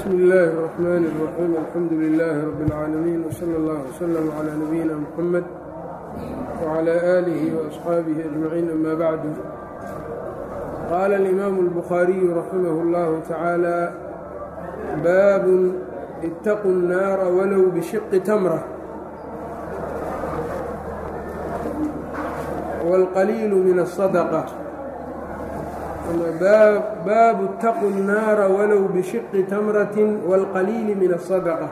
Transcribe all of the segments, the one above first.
bsmi illaahi الرaxmaan الraxiim alxamdu lilaahi rabbi اlcaalamiin wslى اllah wslm clى nabiyina mxamed wclى aalihi وaصxaabihi ajmaciin ama bacdu qaala اlimaamu اlbukhaariyu raximah اllahu tacaala baabun itaquu الnaara walow bishiqi tamra wاlqaliilu min الصadqة baabu اtaquu الnaara walow bishiqi tamratin wاlqaliili min الصadqة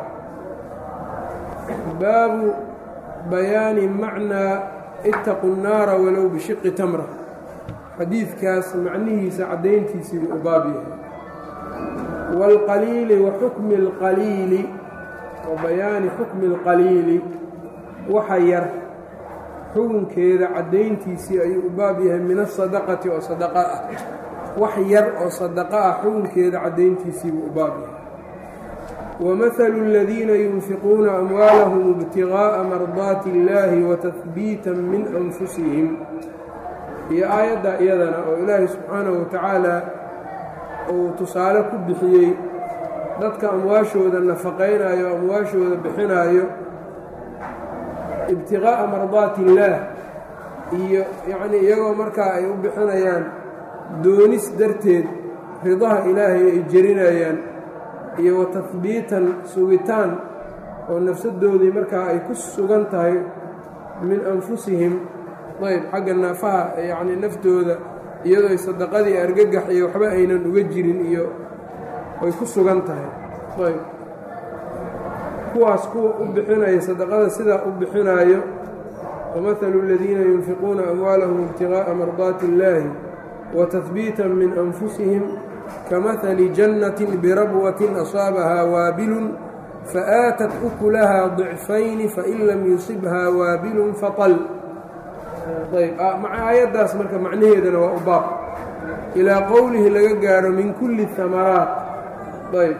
baabu bayaani macnaa itaquu الnaara walow bishiqi tamra xadiidkaas macnihiisa caddayntiisii u baab yahay wاlqaliili wa xukmi اlqaliili wa bayaani xukmi اlqaliili waxa yar xukunkeeda caddayntiisii ayuu u baab yahay min asadaqati oo sadaqa ah wax yar oo sadaqa ah xukunkeeda caddayntiisii buu u baab yahay wamahalu aladiina yunfiquuna amwaalahum ibtigaa'a mardaati illaahi wa tahbiitan min anfusihim iyo aayadda iyadana oo ilaahay subxaanahu wa tacaala uu tusaale ku bixiyey dadka amwaashooda nafaqaynayo o amwaashooda bixinaayo ibtiqaa'a mardaati illaah iyo yacnii iyagoo markaa ay u bixinayaan doonis darteed ridaha ilaahay ay jerinayaan iyo wa tahbiitan sugitaan oo nafsadoodii markaa ay ku sugan tahay min anfusihim ayb xagga naafaha yacnii naftooda iyadoo sadaqadii argagax iyo waxba aynan uga jirin iyo ay ku sugan tahay ayb kuwaas kuwa u bixinaya sadaqada sidaa u bixinaayo wamahalu aladiina yunfiquuna amwaalahum ibtigaa'a mardaati illaahi wa tahbiitan min anfusihim kamahali jannatin birabwatin asaabahaa waabilun faaatat ukulahaa dicfayni fain lam yusibhaa waabilun fatal ayb aayaddaas marka macnaheedana waa u baab ilaa qowlihi laga gaaro min kulli hamaraat ayb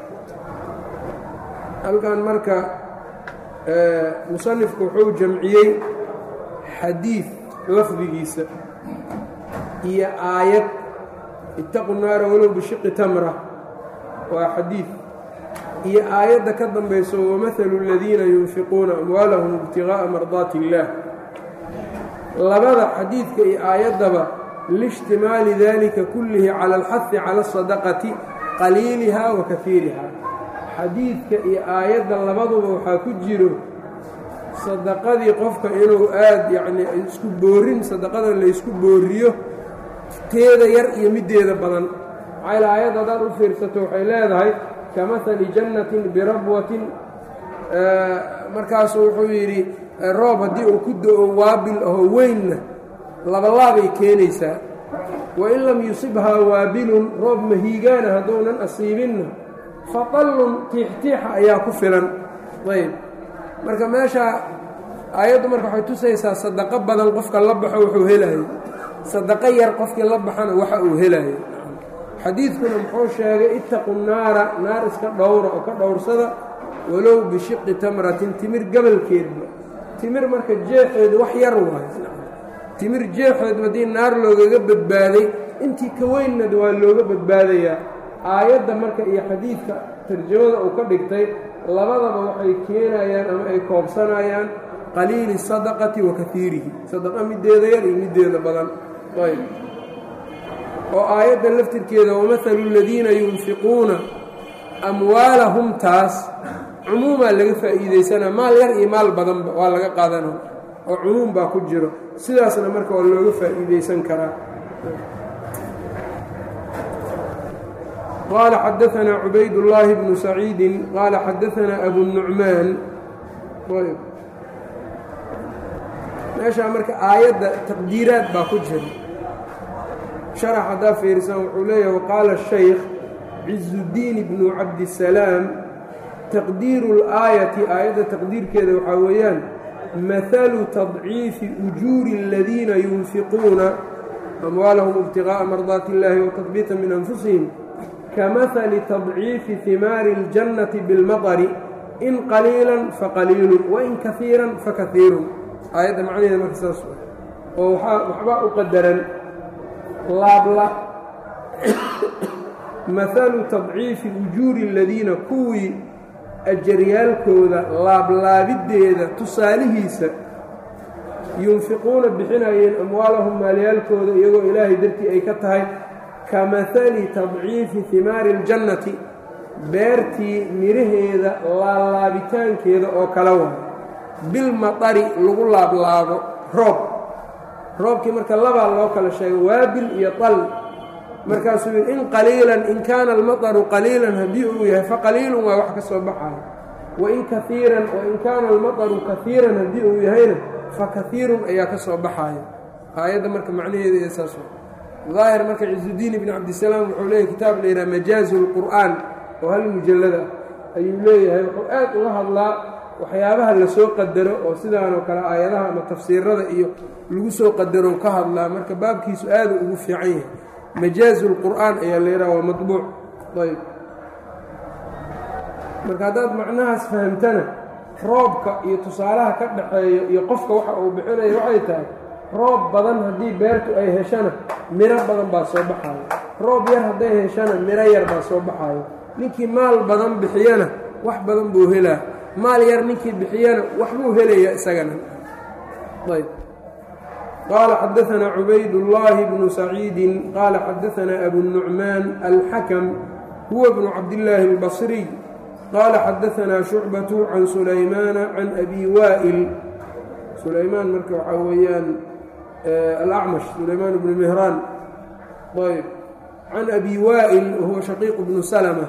halkan marka musanifku wuxuu jamciyey xadiid lafdigiisa iyo aayad itaqu naara walow bishiqi tamra waa xadiid iyo aayadda ka dambayso wamahalu aladiina yunfiquuna amwaalahum ibtigaa'a mardaati illaah labada xadiidka iyo aayaddaba liishtimaali dalika kullihi cala alxahi cala asadaqati qaliiliha wa kafiiriha xadiidka iyo aayadda labaduba waxaa ku jiro sadaqadii qofka inuu aada yacnii isku boorin sadaqada laysku booriyo teeda yar iyo middeeda badan maxayl aayadda haddaad u fiirsato waxay leedahay kamahali jannatin birabwatin markaasuu wuxuu yidhi roob haddii uu ku do-o waabil aho weynna labalaabay keenaysaa wain lam yusibhaa waabilun roob mahiigaana hadduunan asiibinna fadallun tiixtiixa ayaa ku filan ayb marka meeshaa aayaddu marka waxay tusaysaa sadaqo badan qofka la baxo wuxuu helayo sadaqo yar qofkii la baxana waxa uu helayo xadiidkuna muxuu sheegay ittaqu naara naar iska dhowra oo ka dhowrsada walow bishiqi tamratin timir gabalkeedba timir marka jeexeedu wax yar waayo timir jeexeedu haddii naar loogaga badbaaday intii ka weynnad waa looga badbaadayaa aayadda marka iyo xadiidka tarjamada uu ka dhigtay labadaba waxay keenayaan ama ay koobsanayaan qaliili sadaqati wa kahiirihi sadaqa middeeda yar iyo middeeda badan ayb oo aayadda laftirkeeda wamahalu aladiina yunfiquuna amwaalahum taas cumuumaa laga faa'iidaysanaa maal yar iyo maal badanba waa laga qaadana oo cumuum baa ku jiro sidaasna marka waa looga faa'iidaysan karaa qال xdثna عubayd اللhi بن سacيidi qال xadثna أbu النuعmaan meeshaa marka aayadda taqdiiraad baa ku jira شharx haddaa fiirisan wuxuu leeyahy وqaala الشhaykh ciزudiin بن cabdالسلاam taqdiiru الآayaةi aayadda taqdiirkeeda waxaa weeyaan maثlu تضciifi أjuuri الadiina yunfiquuna أmwaalhm اbتiغاءa marضaaت الlahi وتطبيiطa min أnfusihim kamahali tadciifi himaari اljannati biاlmaطari in qaliilan faqaliilun wain kahiiran fakaiirun aayadda macnaheeda marka saas oo waxbaa u qadaran laabla mahalu tadciifi ujuuri aladiina kuwii ajaryaalkooda laablaabideeda tusaalihiisa yunfiquuna bixinayeen amwaalahum maalyaalkooda iyagoo ilaahay dartii ay ka tahay ka mahali tadciifi himaari اljannati beertii miraheeda laalaabitaankeeda oo kala wa bilmaطari lagu laablaabo roob roobkii marka labaa loo kala sheegay waabil iyo tal markaasuu yidhi in qaliilan in kaana almaطaru qaliilan haddii uu yahay faqaliilun waa wax ka soo baxayo wain kaiiran wain kaana almaطaru kaiiran haddii uu yahayna fakaiirun ayaa ka soo baxayo aayadda marka macnaheeda ee saas daahir marka cizudiin ibni cabdisalaam wuxuu leeyahy kitaab la yidhaha majaazu lqur'aan oo hal mujallada ayuu leeyahay wuxuu aad uga hadlaa waxyaabaha lasoo qadaro oo sidaanoo kale aayadaha ama tafsiirada iyo lagu soo qadaro ka hadlaa marka baabkiisu aadu ugu fiican yahay majaazu lqur'aan ayaa la yidhaha waa maطbuuc ayb marka haddaad macnahaas fahamtana roobka iyo tusaalaha ka dhaxeeya iyo qofka waxa uu bixinayo waxay tahay roob badan haddii beertu ay heshana miro badan baa soo baxayo roob yar hadday heshana miro yar baa soo baxayo ninkii maal badan bixiyana wax badan buu helaa maal yar ninkii bixiyana waxbuu helayaa isagana ayb qaala xadaanaa cubaydullaahi bnu saciidin qaala xadaanaa abunucmaan alxakam huwa bnu cabdillaahi albasriy qaala xadaanaa shucbatu can sulaymaana can abi waa'il sulaymaan marka waxaa weeyaan alacmash sulaymaan bnu mihraan ayb can abi waa'il wahuwa shaqiiq bnu salma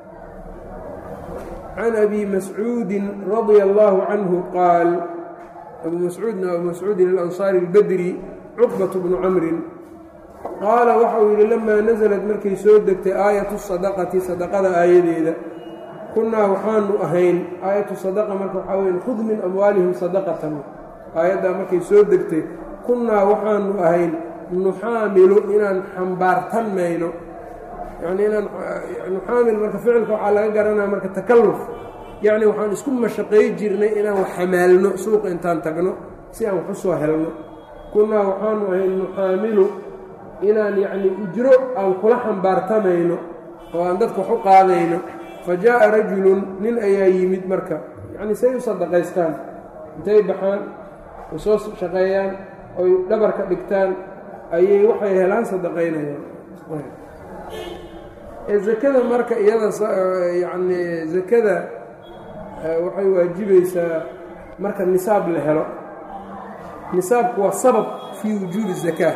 can abi mascuudin radia allaahu canhu qaal abu mascuudna abu mascuudin alansaari albadri cuqbat bnu camrin qaala waxau yidhi lamaa nasalad markay soo degtay aayatu sadaqati sadaqada aayadeeda kunnaa waxaanu ahayn aayatu sadaqa marka waxaa weya khud min amwaalihim sadaqatan aayaddaa markay soo degtay kunnaa waxaanu ahayn nuxaamilu inaan xambaartan mayno yacnii inaan nuxaamil marka ficilka waxaa laga garanaya marka takalluf yacni waxaan isku mashaqay jirnay inaan wax xamaalno suuqa intaan tagno si aan wax u soo helno kunnaa waxaanu ahayn nuxaamilu inaan yacnii ujro aan kula xambaartamayno oo aan dadka wax u qaadayno fa jaa'a rajulun nin ayaa yimid marka yacnii say u sadaqaystaan intay baxaan ay soo shaqeeyaan oy dhabarka dhigtaan ayay waxay helaan sadaqaynayaan ee zakada marka iyada yacnii zakada waxay waajibaysaa marka nisaab la helo nisaabku waa sabab fii wujuubi zakaa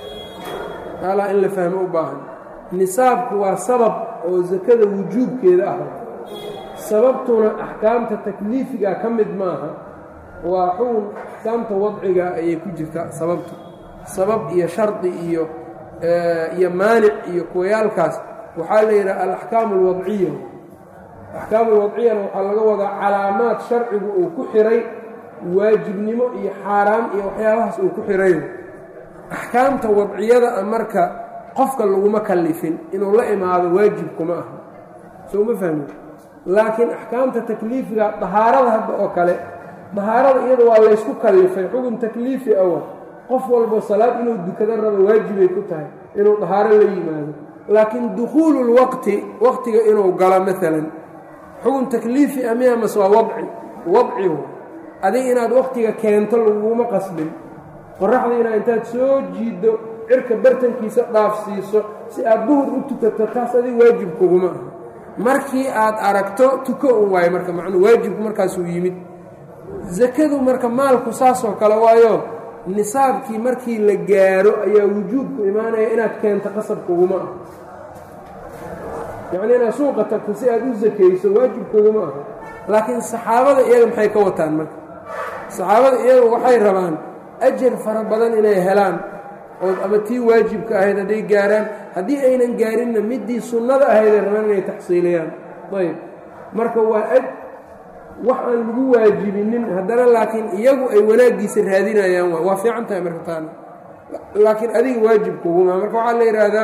alaa in la fahmo u baahan nisaabku waa sabab oo zakada wujuubkeeda ah sababtuna axkaamta takliifiga ka mid maaha waa xugun axkaamta wadciga ayay ku jirtaa sababtu sabab iyo shardi iyo iyo maanic iyo kuwayaalkaas waxaa la yidhaha alaxkaamu alwadciya axkaamu alwadciyana waxaa laga wadaa calaamaad sharcigu uu ku xiray waajibnimo iyo xaaraam iyo waxyaabahaas uu ku xiray axkaamta wadciyada a marka qofka laguma kallifin inuu la imaado waajibkuma aha soo ma fahmi laakiin axkaamta takliifiga dahaarada hadda oo kale dahaarada iyada waa laysku kallifay xugun takliifi awa qof walbo salaad inuu dukado rabo waajibay ku tahay inuu dahaaro la yimaado laakiin dukhuulu lwaqti waqtiga inuu galo maalan xugun takliifi a miya mase waa wadci wadcigu adig inaad waqtiga keento laguma qasbin qoraxda inaad intaad soo jiiddo cirka bartankiisa dhaafsiiso si aad duhur u tukato taas adig waajibkuguma aha markii aad aragto tuko un waayo marka macnuu waajibku markaasuu yimid sakadu marka maalku saasoo kale waayo nisaabkii markii la gaaro ayaa wujuubku imaanaya inaad keento qasabkuguma ah yacnii inaad suuqa tagto si aad u sakayso waajibkuguma aha laakiin saxaabada iyaga maxay ka wataan marka saxaabada iyaga waxay rabaan ajar fara badan inay helaan oo ama tii waajibka ahayd hadday gaaraan haddii aynan gaarinna middii sunnada ahayd ay rabaan inay taxsiiliyaan ayb marka waa aj wax aan lagu waajibinin haddana laakiin iyagu ay wanaaggiisa raadinayaan waa waa fiican tahay marka taana laakiin adiga waajibkuguma marka waxaa la yidhaahdaa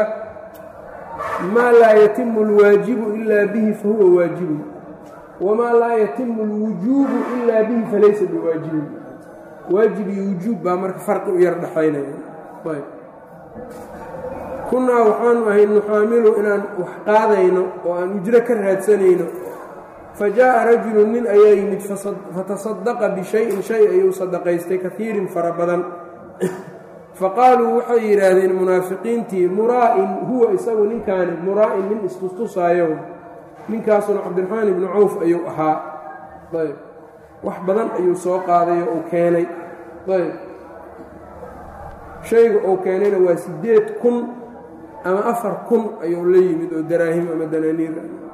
maa laa yatimu اlwaajibu ilaa bihi fahuwa waajibun wamaa laa yatimu اlwujuubu ilaa bihi falaysa biwaajibin waajib iyo wujuub baa marka farqi u yar dhexaynaya ayb kunnaa waxaanu ahay nuxaamilu inaan wax qaadayno oo aan ujro ka raadsanayno fa jaa'a rajulu nin ayaa yimid fatasadaqa bishayin shay ayuu sadaqaystay kaiirin fara badan faqaaluu waxay yidhaahdeen munaafiqiintii muraa'in huwa isagu ninkaani muraa'in nin istustusaayo ninkaasuna cabdiraxmaan ibnu cawf ayuu ahaa ayb wax badan ayuu soo qaaday oo uu keenay ayb shayga uu keenayna waa siddeed kun ama afar kun ayuu la yimid oo daraahim ama danaaniir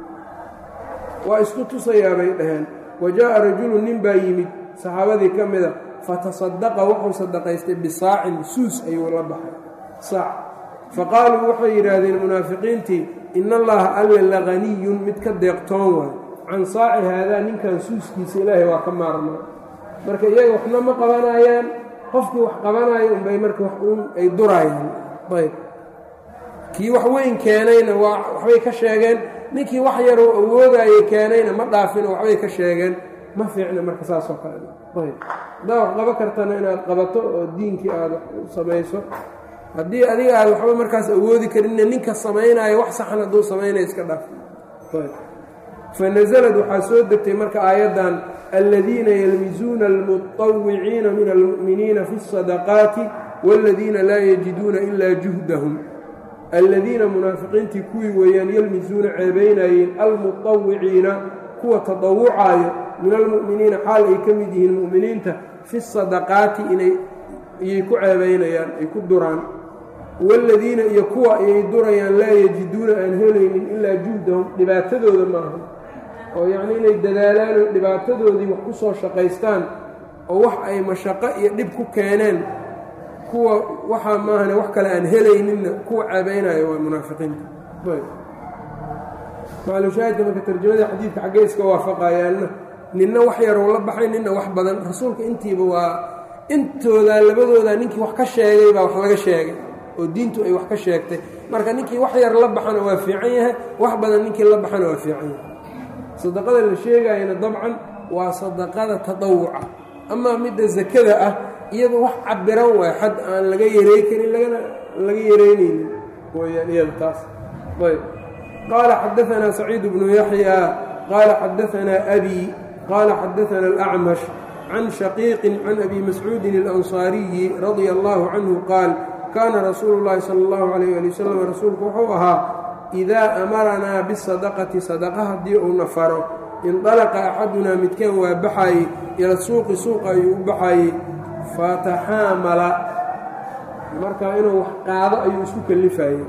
waa isku tusayaa bay dhaheen wa jaa'a rajulu nin baa yimid saxaabadii ka mida fatasadaqa wuxuu sadaqaystay bisaacin suus ayuu la baxay saac faqaaluu waxay yidhaahdeen munaafiqiintii ina allaha alle laganiyun mid ka deeqtoon waay can saaci haadaa ninkan suuskiisa ilaahay waa ka maarmaa marka iyaga waxna ma qabanayaan qofkii wax qabanaayo unbay marka wax uun ay duraayaan ayb kii wax weyn keenayna waa waxbay ka sheegeen ninkii wax yaroo awoodayay keenayna ma dhaafin oo waxbay ka sheegeen ma fiicna marka saasoo kale ayb haddaa wax qabo kartana inaad qabato oo diinkii aada samayso haddii adiga aad waxba markaas awoodi karinna ninka samaynaayo wax saxan hadduu samaynayo iska dhaaf fanasalad waxaa soo degtay marka aayaddan aladiina yalmisuuna almuطawiciina min almu'miniina fi الsadaqaati wاladiina laa yajiduuna ilaa juhdahum aladiina munaafiqiintii kuwii weeyaan yalmisuuna ceebaynayeen almuطawiciina kuwa tadawucaayo min almu'miniina xaal ay ka mid yihiin mu'miniinta fi sadaqaati inay iyay ku ceebaynayaan ay ku duraan waaladiina iyo kuwa ayay durayaan laa yajiduuna aan helaynin ilaa juhdahum dhibaatadooda maaha oo yacnii inay dadaalaan oo dhibaatadoodii wax ku soo shaqaystaan oo wax ay mashaqo iyo dhib ku keeneen kuwa waxaa maahane wax kale aan helayninna kuwa ceebaynayo waa munaafiqiinta maclushaahidka marka tarjamada xadiidka xaggee iska waafaqayaanna ninna wax yarou la baxay ninna wax badan rasuulka intiiba waa intoodaa labadooda ninkii wax ka sheegay baa wax laga sheegay oo diintu ay wax ka sheegtay marka ninkii wax yar la baxana waa fiican yahay wax badan ninkii la baxana waa fiican yahay sadaqada la sheegayana dabcan waa sadaqada tadawuca amaa midda sakada ah iyada wax cabiran waay xad aan laga yaray karin lagana laga yaraynaynin weyaan iyada taas ayb qaala xadaanaa saciid bnu yaxya qaala xadaanaa abi qaala xadaana alacmash can shaqiiqin can abi mascuudin alansaariyi radia allahu canhu qaal kaana rasuulu llaahi sala allahu calayh ali wasalam rasuulku wuxuu ahaa idaa amaranaa bisadaqati sadaqa haddii uuna faro indalaqa axadunaa midkeen waa baxaayey ila suuqi suuqa ayuu u baxaayey fataxaamala marka inuu wax qaado ayuu isku kallifayey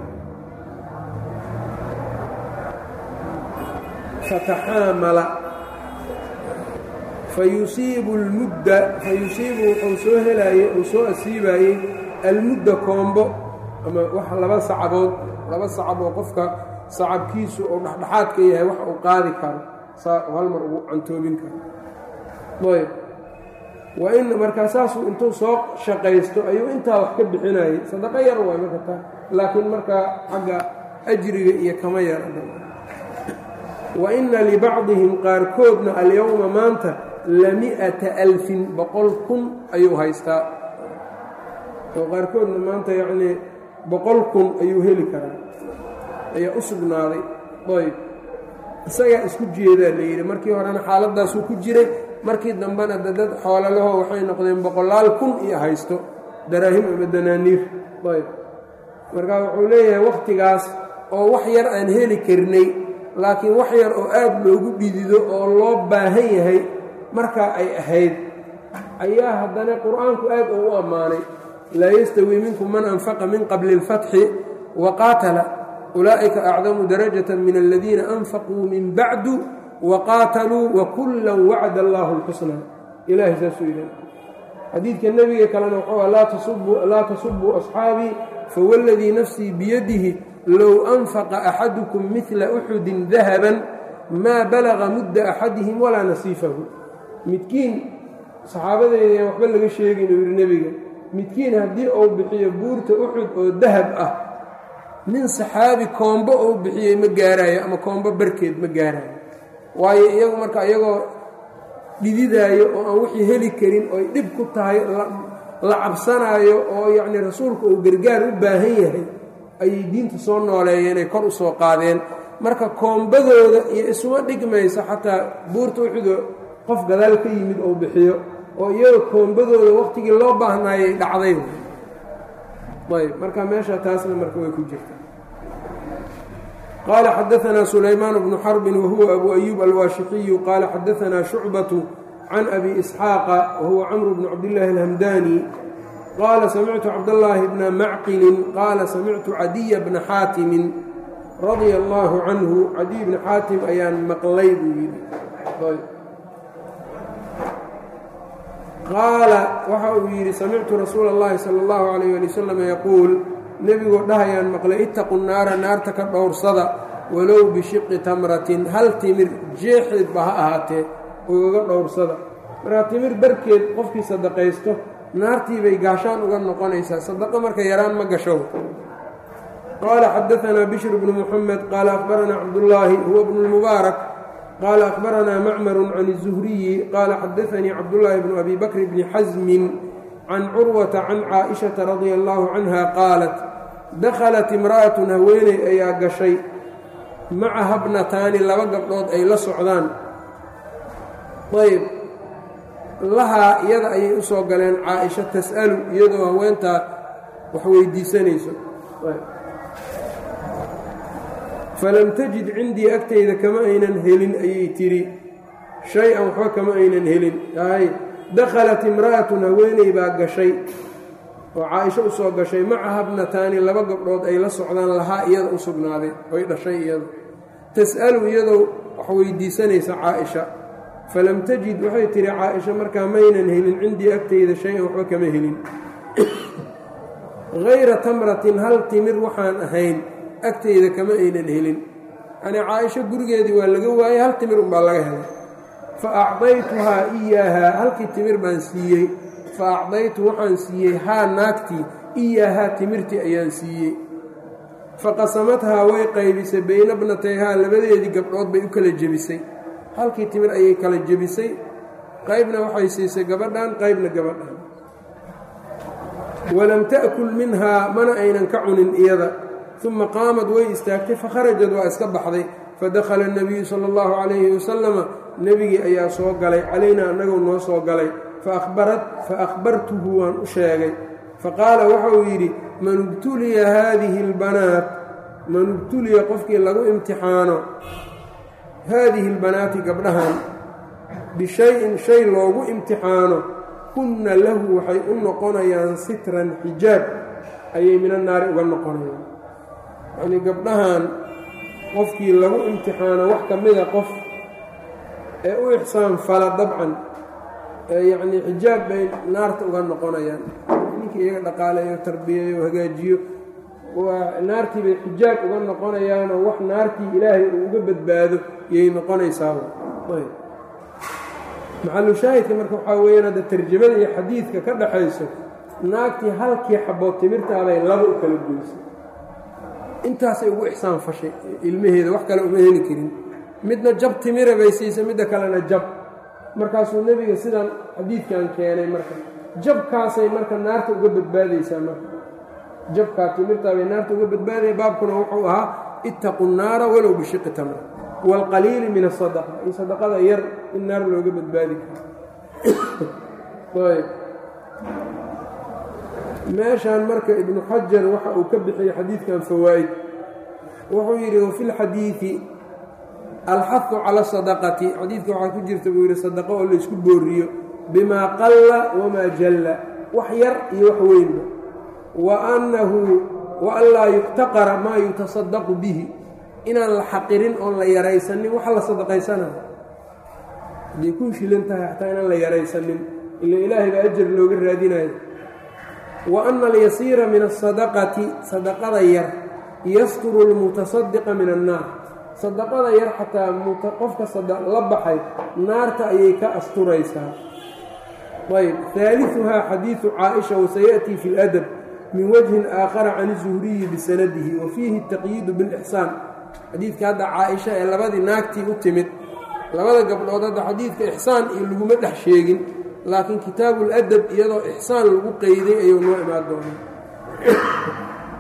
fataxaamala fayusiibu lmudda fayusiibu wuxuu soo helaayey uu soo asiibaayey almudda koombo ama wax laba sacabood laba sacab oo qofka sacabkiisu oo dhexdhexaadka yahay wax uu qaadi karo saa uu hal mar ugu cantoobin karo ayb waa in markaa saasuu intuu soo shaqaysto ayuu intaa wax ka bixinayay sadaqo yar waay marka taa laakiin markaa xagga ajriga iyo kama yara wa inna libacdihim qaarkoodna alyowma maanta lami'ata alfin boqol kun ayuu haystaa oo qaarkoodna maanta yacnii boqol kun ayuu heli karaa ayaa u sugnaaday ayb isagaa isku jeedaa la yidhi markii horena xaaladdaasuu ku jiray markii dambena de dad xoolalaho waxay noqdeen boqolaal kun iyo haysto daraahim ama danaaniir ayb marka wuxuu leeyahay wakhtigaas oo wax yar aan heli karnay laakiin wax yar oo aad loogu dhidido oo loo baahan yahay markaa ay ahayd ayaa haddana qur-aanku aad oo u ammaanay laa yastawii minkum man anfaqa min qabli اlfatxi wa qaatala ulaa'ika acdamu darajata min aladiina anfaquu min bacdu waqaataluu wakullan wacda allaahu اlxusnaa ilahay saasuu yidhi xadiidka nebiga kalena wuxuu laa tasubuu asxaabii fawladii nafsii biyadihi low anfaqa axadukum midla uxudin dahaban maa balaga mudda axadihim walaa nasiifahu midkiin saxaabadeyda waxba laga sheegin uu yidhi nebiga midkiin haddii uu bixiyo buurta uxud oo dahab ah nin saxaabi koombo uu bixiyey ma gaaraayo ama koombo barkeed ma gaaraayo waayo iyagu marka iyagoo dhididaayo oo aan wixii heli karin oy dhib ku tahay la cabsanaayo oo yacnii rasuulku uu gargaar u baahan yahay ayay diinta soo nooleeyeen ay kor u soo qaadeen marka koombadooda iyo isuma dhigmayso xataa buurta uxudo qof gadaal ka yimid ou bixiyo oo iyaga koombadooda wakhtigii loo baahnaayay dhacday ayb marka meesha taasna marka way ku jirta qaala xadaanaa sulaymaan bnu xarbin wahuwa abu ayuub alwaashixiyu qaala xadaanaa shucbatu can abi isxaaqa wahuwa camru bnu cabdillaahi alhamdani qaala samictu cabdallaahi bna macqilin qaala samictu cadiya bna xaatimin radia allaahu canhu cadiy bni xaatim ayaan maqlay buu yidhi qaala waxa uu yidhi samictu rasuula اllahi salى اllahu alayh ali wasalam yaquul nebigoo dhahayaan maqlay ittaqu naara naarta ka dhowrsada walow bishiqi tamratin hal timir jeexeedba ha ahaatee ugaga dhowrsada markaa timir barkeed qofkii sadaqaysto naartii bay gaashaan uga noqonaysaa sadaqo marka yaraan ma gasho qaala xadaanaa bishr bnu muxamed qaala akhbaranaa cabdullaahi huwa bnu lmubaarak qال أخبرنا mcmر عن الزهري qال xdثnي cبداللahi بن أbي بكر بن xزم عن cروة عن cائشhaةa رضي الله عنها qاaلت dakلت امرأة haweeney ayaa gashay macaha bnataani laba gabdhood ay la socdaan ayb lahaa iyada ayay u soo galeen caaئiشha تsأlu iyadoo haweentaa wax weydiisanayso falam tajid cindii agtayda kama aynan helin ayay tidhi shay-an waxba kama aynan helin ay dakhalat imra'atun haweeney baa gashay oo caaisho u soo gashay macaha bnataani laba gabdhood ay la socdaan lahaa iyada u sugnaaday oy dhashay iyada tas'alu iyadoo wax weydiisanaysa caaisha falam tajid waxay tidhi caaisha markaa maynan helin cindii agtayda shay-an waxba kama helin hayra tamratin hal timir waxaan ahayn agtayda kama aynan helin yanii caaisho gurigeedii waa laga waayey hal timir unbaa laga helay fa acdaytuhaa iyaahaa halkii timir baan siiyey fa acdaytu waxaan siiyey haa naagtii iyaahaa timirtii ayaan siiyey fa qasamadhaa way qaybisay bayna bnatayhaa labadeedii gabdhood bay u kala jebisay halkii timir ayay kala jebisay qaybna waxay siisay gabadhan qaybna gabadhan walam ta'kul minhaa mana aynan ka cunin iyada uma qaamad way istaagtay fakharajad waa iska baxday fadakhala اnabiyu sala اllahu calayhi wasalama nebigii ayaa soo galay calaynaa annagoo noo soo galay faahbartuhu waan u sheegay faqaala waxa uu yidhi man ubtuliya haadihi اlbanaat man ubtuliya qofkii lagu imtixaano haadihi اlbanaati gabdhahan bishayin shay loogu imtixaano kunna lahu waxay u noqonayaan sitran xijaab ayay mina naari uga noqonayaan yacnii gabdhahan qofkii lagu imtixaano wax ka mida qof ee u ixsaan fala dabcan ee yacnii xijaab bay naarta uga noqonayaan ninkii iyaga dhaqaaleeyo tarbiyeeyo hagaajiyo waa naartii bay xijaab uga noqonayaanoo wax naartii ilaahay uu uga badbaado iyay noqonaysaaba ayb maxalushaahidka marka waxaa weeyaan hadda tarjamada iyo xadiidka ka dhaxayso naagtii halkii xabood timirtaabay laba u kala goysay intaasay ugu ixsaan fashay ilmaheeda wax kale uma heli karin midna jab timira bay siisay midda kalena jab markaasuu nebiga sidan xadiidkan keenay marka jabkaasay marka naarta uga badbaadaysaa marka jabkaa timirtaabay naarta uga badbaadaya baabkuna wuxuu ahaa ittaqu nnaara walow bishiqi tamra waalqaliili min asadaqa iyo sadaqada yar in naar looga badbaadi karo meeshaan marka ibnu xajar waxa uu ka bixiyey xadiidkan fawaa'id wuxuu yidhi wafi lxadiidi alxahu cala sadaqati xadiidka waxaa ku jirta buu yidhi sadaqo oo laysku booriyo bimaa qalla wamaa jalla wax yar iyo wax weynba wa annahu wa an laa yuqtaqara maa yutasadaqu bihi inaan la xaqirin oon la yaraysanin waxa la sadaqaysanayo hadday ku shilan tahay xataa inaan la yaraysanin ila ilaahay baa ajar looga raadinayo wa ana alyasiira min asadaqati sadaqada yar yasturu lmutasadiqa min annaar sadaqada yar xataa qofka la baxay naarta ayay ka asturaysaa ayb haaliuhaa xadiidu caaisha wasayaأtii fi اladab min wajhin aakhara can الzuhriyi bisanadihi wa fiihi الtaqyiidu biاlixsaan xadiidka hadda caaisha ee labadii naagtii u timid labada gabdhood hadda xadiidka ixsaan iyo laguma dhex sheegin laakiin kitaabu ladab iyadoo ixsaan lagu qeyday ayuu noo imaan doonaa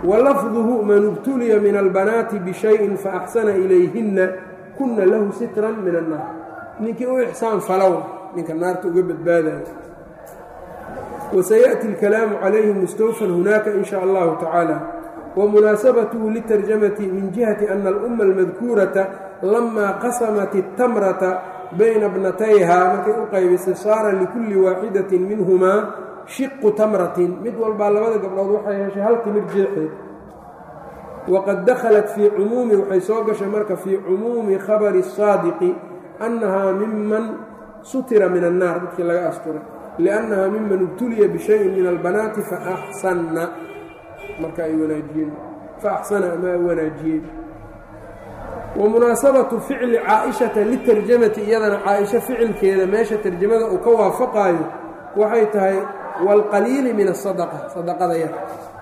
walafduhu man ibtuliya min albanaati bishayin faaxsana ilayhinna kuna lahu sitran min annaar ninkii u ixsaan falow ninka naarta uga badbaadayo wasayaأti اlkalaamu calayhi mustawfan hunaaka in sha allahu tacaala wamunaasabatuhu litarjamati min jihati ana alumma almadkuurata lama qasamat اtamrata bayna bnatayha markay u qaybisay saara likulli waaxidatin minhumaa shiqu tamratin mid walbaa labada gabdhood waxay heshay hal timir jeexeed waqad dakhalat fii cumuumi waxay soo gashay marka fii cumuumi khabari الsaadiqi annahaa miman sutira min annaar dadkii laga asturay liannahaa miman ibtuliya bishayin min albanaati faaxsanna marka ay wanaajiyeen faaxsana ama wanaajiyeen wamunaasabatu ficli caaishata litarjamati iyadana caaisho ficilkeeda meesha tarjamada uu ka waafaqaayo waxay tahay wاlqaliili min الsadqa sadaqada yar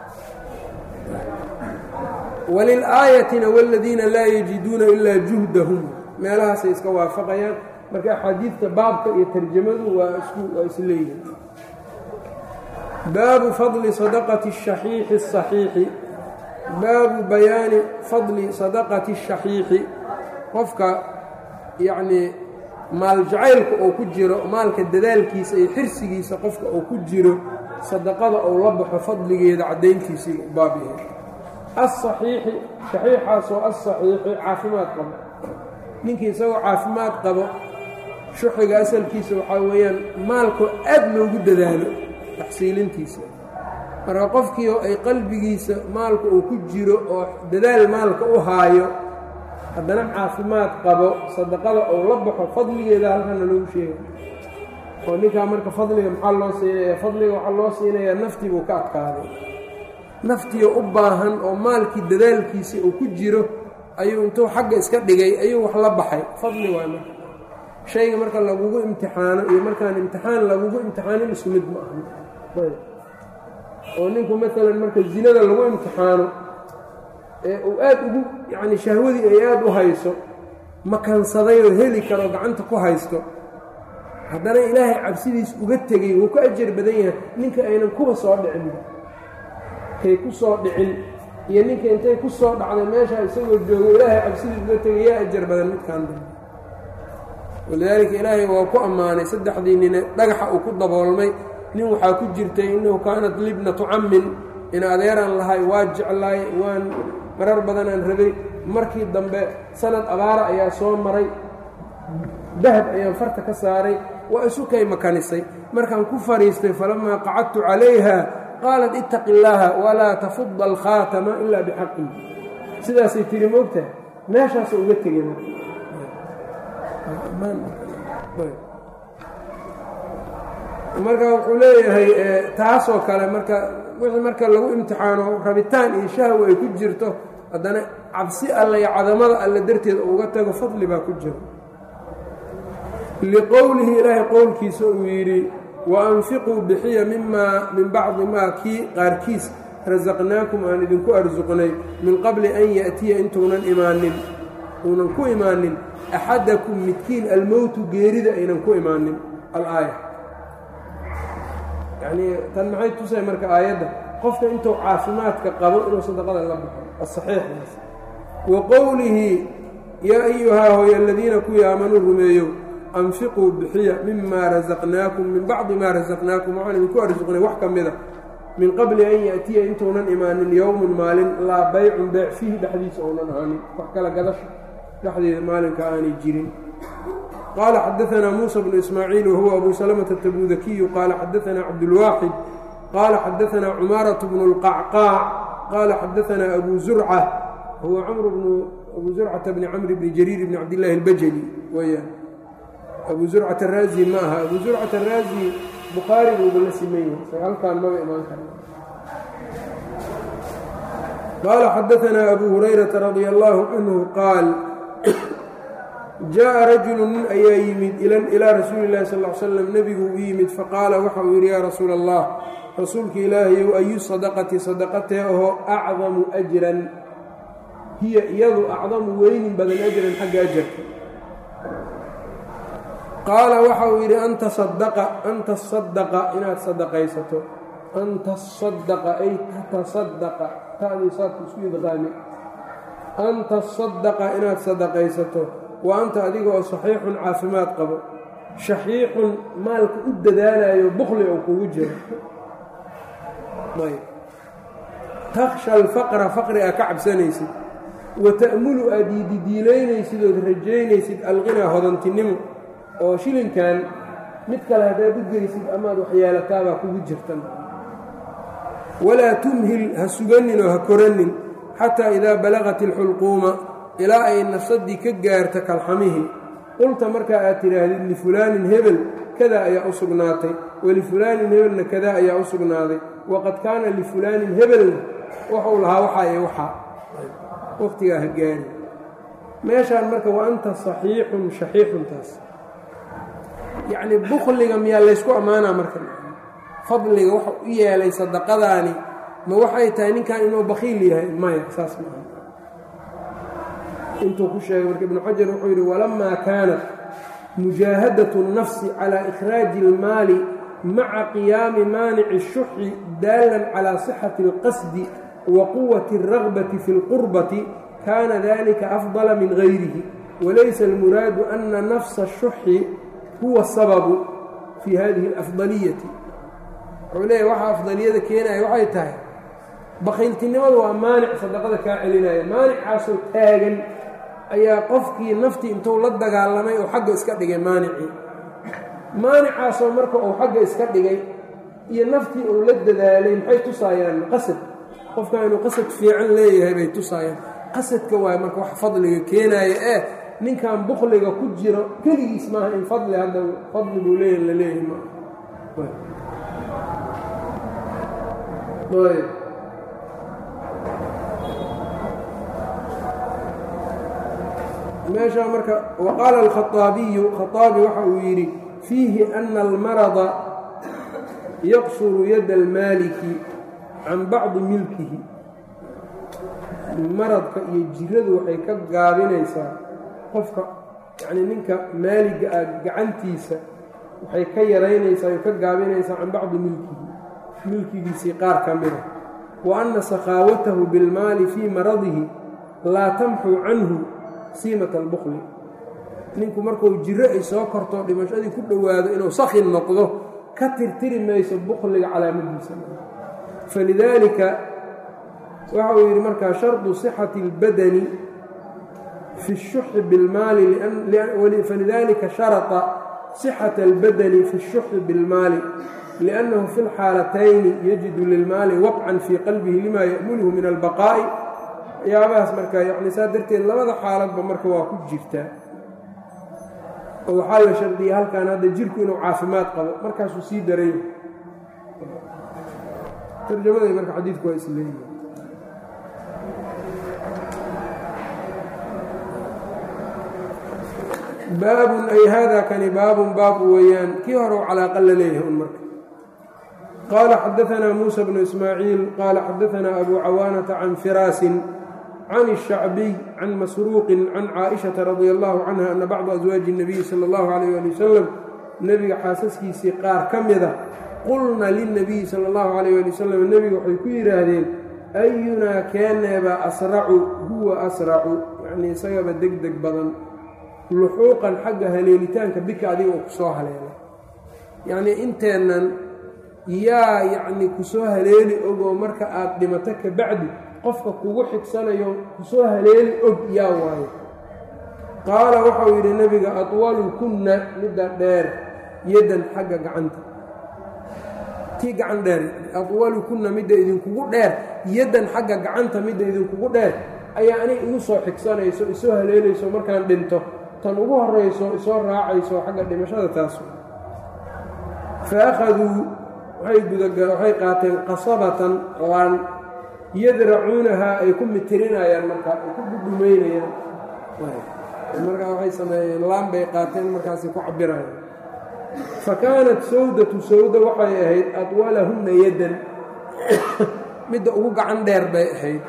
walilaayatina wاladiina laa yajiduuna ilaa juhdahum meelahaasay iska waafaqayaan marka axaadiidta baabka iyo tarjamadu waa waa isleeyihin baabu fadli sadaqati الشhaxiixi الصaxiixi baabu bayaani fadli sadaqati الشhaxiixi qofka yacnii maal jacaylka oo ku jiro maalka dadaalkiisa iyo xirsigiisa qofka oo ku jiro sadaqada ou la baxo fadligeeda caddayntiisii baab yahay aلصaxiixi shaxiixaasoo aلصaxiixi caafimaad qabo ninkii isagoo caafimaad qabo shuxiga asalkiisa waxaa weeyaan maalkoo aad loogu dadaalo taxsiilintiisa marka qofkii oo ay qalbigiisa maalka uu ku jiro oo dadaal maalka u haayo haddana caafimaad qabo sadaqada ou la baxo fadligeeda halkana loogu sheegay oo ninkaa marka fadliga maxaa loo siinaya fadliga waxaa loo siinayaa naftii buu ka adkaaday naftiio u baahan oo maalkii dadaalkiisii uu ku jiro ayuu intuu xagga iska dhigay ayuu wax la baxay fadli waay marka shayga marka lagugu imtixaano iyo markaan imtixaan lagugu imtixaanin isku mid ma ahan oo ninku maalan marka zinada lagu imtixaano ee uu aad ugu yacni shahwadii ay aad u hayso makansaday oo heli karo gacanta ku haysto haddana ilaahay cabsidiis uga tegey wuu ka ajar badan yahay ninka aynan kuba soo dhicinba kay ku soo dhicin iyo ninka intay ku soo dhacday meeshaa isagoo joogo ilaahay cabsidiis uga tegay yaa ajar badan midkaan dambe walidaalika ilaahay waa ku ammaanay saddexdii nine dhagaxa uu ku daboolmay nin waxaa ku jirtay innahu kaanat libnatu cammin in adeeraan lahay waa jeclaay waan marar badanaan rabay markii dambe sanad abaara ayaa soo maray dahab ayaan farta ka saaray waa isu kay makanisay markaan ku fadhiistay falamaa qacadtu calayha qaalat ittaqi illaaha walaa tafudha alkhaatama ilaa bixaqii sidaasay tiri moogtaha meeshaasoo uga tegay marka wuxuu leeyahay taasoo kale marka wixii marka lagu imtixaano rabitaan iyo shahwa ay ku jirto haddana cabsi alle iyo cadamada alle darteed uga tago fadli baa ku jiro liqowlihi ilaahay qowlkiisa uu yidhi wa anfiquu bixiya mimaa min bacdi maa kii qaarkiis rasaqnaakum aan idinku arsuqnay min qabli an ya'tiya intuunan imaanin uunan ku imaanin axadakum midkiin almowtu geerida aynan ku imaanin alaaya yacnii tan maxay tusay marka aayadda qofka intuu caafimaadka qabo inuu sadaqada la baxo asaxiixdaas wa qowlihi yaa ayuhaa hooy aladiina kuwii aamanuu rumeeyow anfiquu bixiya mimaa rasaqnaakum min bacdi maa rasaqnaakum waxaan idinku arsuqnay wax ka mida min qabli an ya'tiya intuunan imaanin yowmun maalin laa baycun beec fiihi dhexdiisa ounan ahaanin wax kala gadasha dhexdeeda maalinka aanay jirin qaala xadaanaa muusa bnu ismaaciil wahuwa abu salamata tabudakiyu qaala xadaanaa cabdulwaaxid qaala xadaanaa cumaaratu bnu اlqacqaac qaala xadaanaa abu zurca huwa camr bnu abu zurcata bni camri bni jariir bni cabdillaahi اlbajali weyaan abu zurcat araazi ma aha abu zurcat araazi bukhaari buuba la siman yahay halkaan maba imaan kara qaala xadaanaa abu hurayrata radia allaahu canhu qaal jaaءa rajulu nin ayaa yimid ilaa rasuuli اllahi sal l slam nebigu u yimid faqaala waxa uu yidhi yaa rasuula allah rasuulka ilaahayow ayu sadaqati sadaqatee ahoo acdamu ajran hiya iyadu acdamu weynin badan ajran xagga ajarka qaala waxa uu yidhi anta sadaqa anta sadaqa inaad sadaqaysato anta sadaqa ay tatasadaqa ta'dii saadku isku idqaami an tasadaqa inaad sadaqaysato wa anta adiga oo saxiixun caafimaad qabo shaxiixun maalka u dadaalayo bukli oo kugu jiro takhsha alfaqra faqri aa ka cabsanaysid wa ta'mulu aad yididiilaynaysid ood rajaynaysid alqinaa hodantinimo oo shilinkan mid kale haddaad u geysid amaad waxyeelataabaa kugu jirtan walaa tumhil ha suganin oo ha koranin xataa idaa balaqat ilxulquuma ilaa ay nafsaddii ka gaarta kalxamihii qulta markaa aad tidhaahdid lifulaanin hebel kadaa ayaa u sugnaatay walifulaanin hebelna kadaa ayaa u sugnaaday waqad kaana lifulaanin hebelna waxuu lahaa waxaa ee waxaa waqtigaa ha gaari meeshaan marka wa anta saxiixun shaxiixun taas yacnii bukliga miyaa laysku ammaanaa marka fadliga waxa u yeelay sadaqadaani ma waxay tahay ninkan inuu bakiil yahay maya saas maaha intuu ku sheegay marka ibnu xajar wuxuu yidhi walamaa kaanat mujaahadatu الnafsi calى ikhraaji اlmaali maca qiyaami maanici الshuxi daalan calى صixati اlqasdi wa quwati الragbati fi اlqurbati kaana dalika afdala min gayrihi walaysa اlmuraadu ana nafsa الshuxi huwa sababu fii hadihi اlafdaliyati wuxuu leeyahy waxa afdaliyada keenaya waxay tahay bakiiltinimadu waa maanic sadaqada kaa celinaya maanicaasoo taagan ayaa qofkii naftii intuu la dagaalamay oo xagga iska dhigay maanicii maanicaasoo marka uu xagga iska dhigay iyo naftii uu la dadaalay maxay tusaayaan qasad qofkan inuu qasad fiican leeyahay bay tusaayaan qasadka waay marka wax fadliga keenaaya ee ninkan bukliga ku jiro keligiis maaha in fadli hadda fadli buu leeyahy la leeyahay ma meeshaa marka waqaala alkhaaabiyu khaaabi waxa uu yidhi fiihi ana almarada yaqsuru yadda almaaliki can bacdi milkihi maradka iyo jiradu waxay ka gaabinaysaa qofka yacnii ninka maaliga ah gacantiisa waxay ka yaraynaysaa ay ka gaabinaysaa can bacdi milkihi milkigiisii qaar ka mida wa anna sakhaawatahu bilmaali fii maradihi laa tamxu canhu siimat albukli ninku markuu jiro ay soo korto dhimashadii ku dhowaado inuu sakhin noqdo ka tirtiri mayso bukliga calaamadiisa falidaalika waxa uu yidhi markaa shardu sixati اlbadani fi الshuxi biاlmaali falidaalika sharطa sixata اlbadani fi الshuxi biاlmaali liأnnahu fi اlxaalatayni yajidu lilmaali waqcan fii qalbihi lima ya'mulhu min albaqaa'i waxyaabahaas marka yacni saa darteed labada xaaladba marka waa ku jirtaa oo waxaa la shardiyay halkan hadda jirku inuu caafimaad qabo markaasuu sii daray tarjamaday marka xadiidku waa isleeyihi baabun ay hada kani baabun baab weeyaan kii hore u calaaqa la leeyahay un marka qaala xadaanaa muusa bnu ismaaciil qaala xadaanaa abu cawaanata can firaasin can الshacbiy can masruuqin can caaئiشhaةa radi allahu canha ana bacda aswaaji الnabiyi salى اllahu alayh ali wasalam nebiga xaasaskiisii qaar ka mida qulna lilnabiyi sala اllahu alayh ali wasalam nebiga waxay ku yidhaahdeen ayunaa keeneeba asracu huwa asracu yacnii isagaba deg deg badan luxuuqan xagga haleelitaanka bika adiga oo kusoo haleelay yacnii inteennan yaa yacnii kusoo haleeli ogoo marka aad dhimato ka bacdi qofka kugu xigsanayo kusoo haleeli og yaa waayo qaala waxau yidhi nebiga atwalu kunna midda dheer yaddan xagga gacanta tii gacan dheer atwalu kunna midda idinkugu dheer yaddan xagga gacanta midda idinkugu dheer ayaa aniga igu soo xigsanayso isoo haleelayso markaan dhinto tan ugu horrayso isoo raacayso xagga dhimashada taas fa akhaduu waxay gudaga waxay qaateen qasabatan laan yadracuunahaa ay ku mitirinayaan markaa ay ku dhudhumaynayaan markaa waxay sameeyeen laan bay qaateen markaasay ku cabirayaan fa kaanat sawdatu sawda waxay ahayd adwalahunna yaddan midda ugu gacan dheer bay ahayd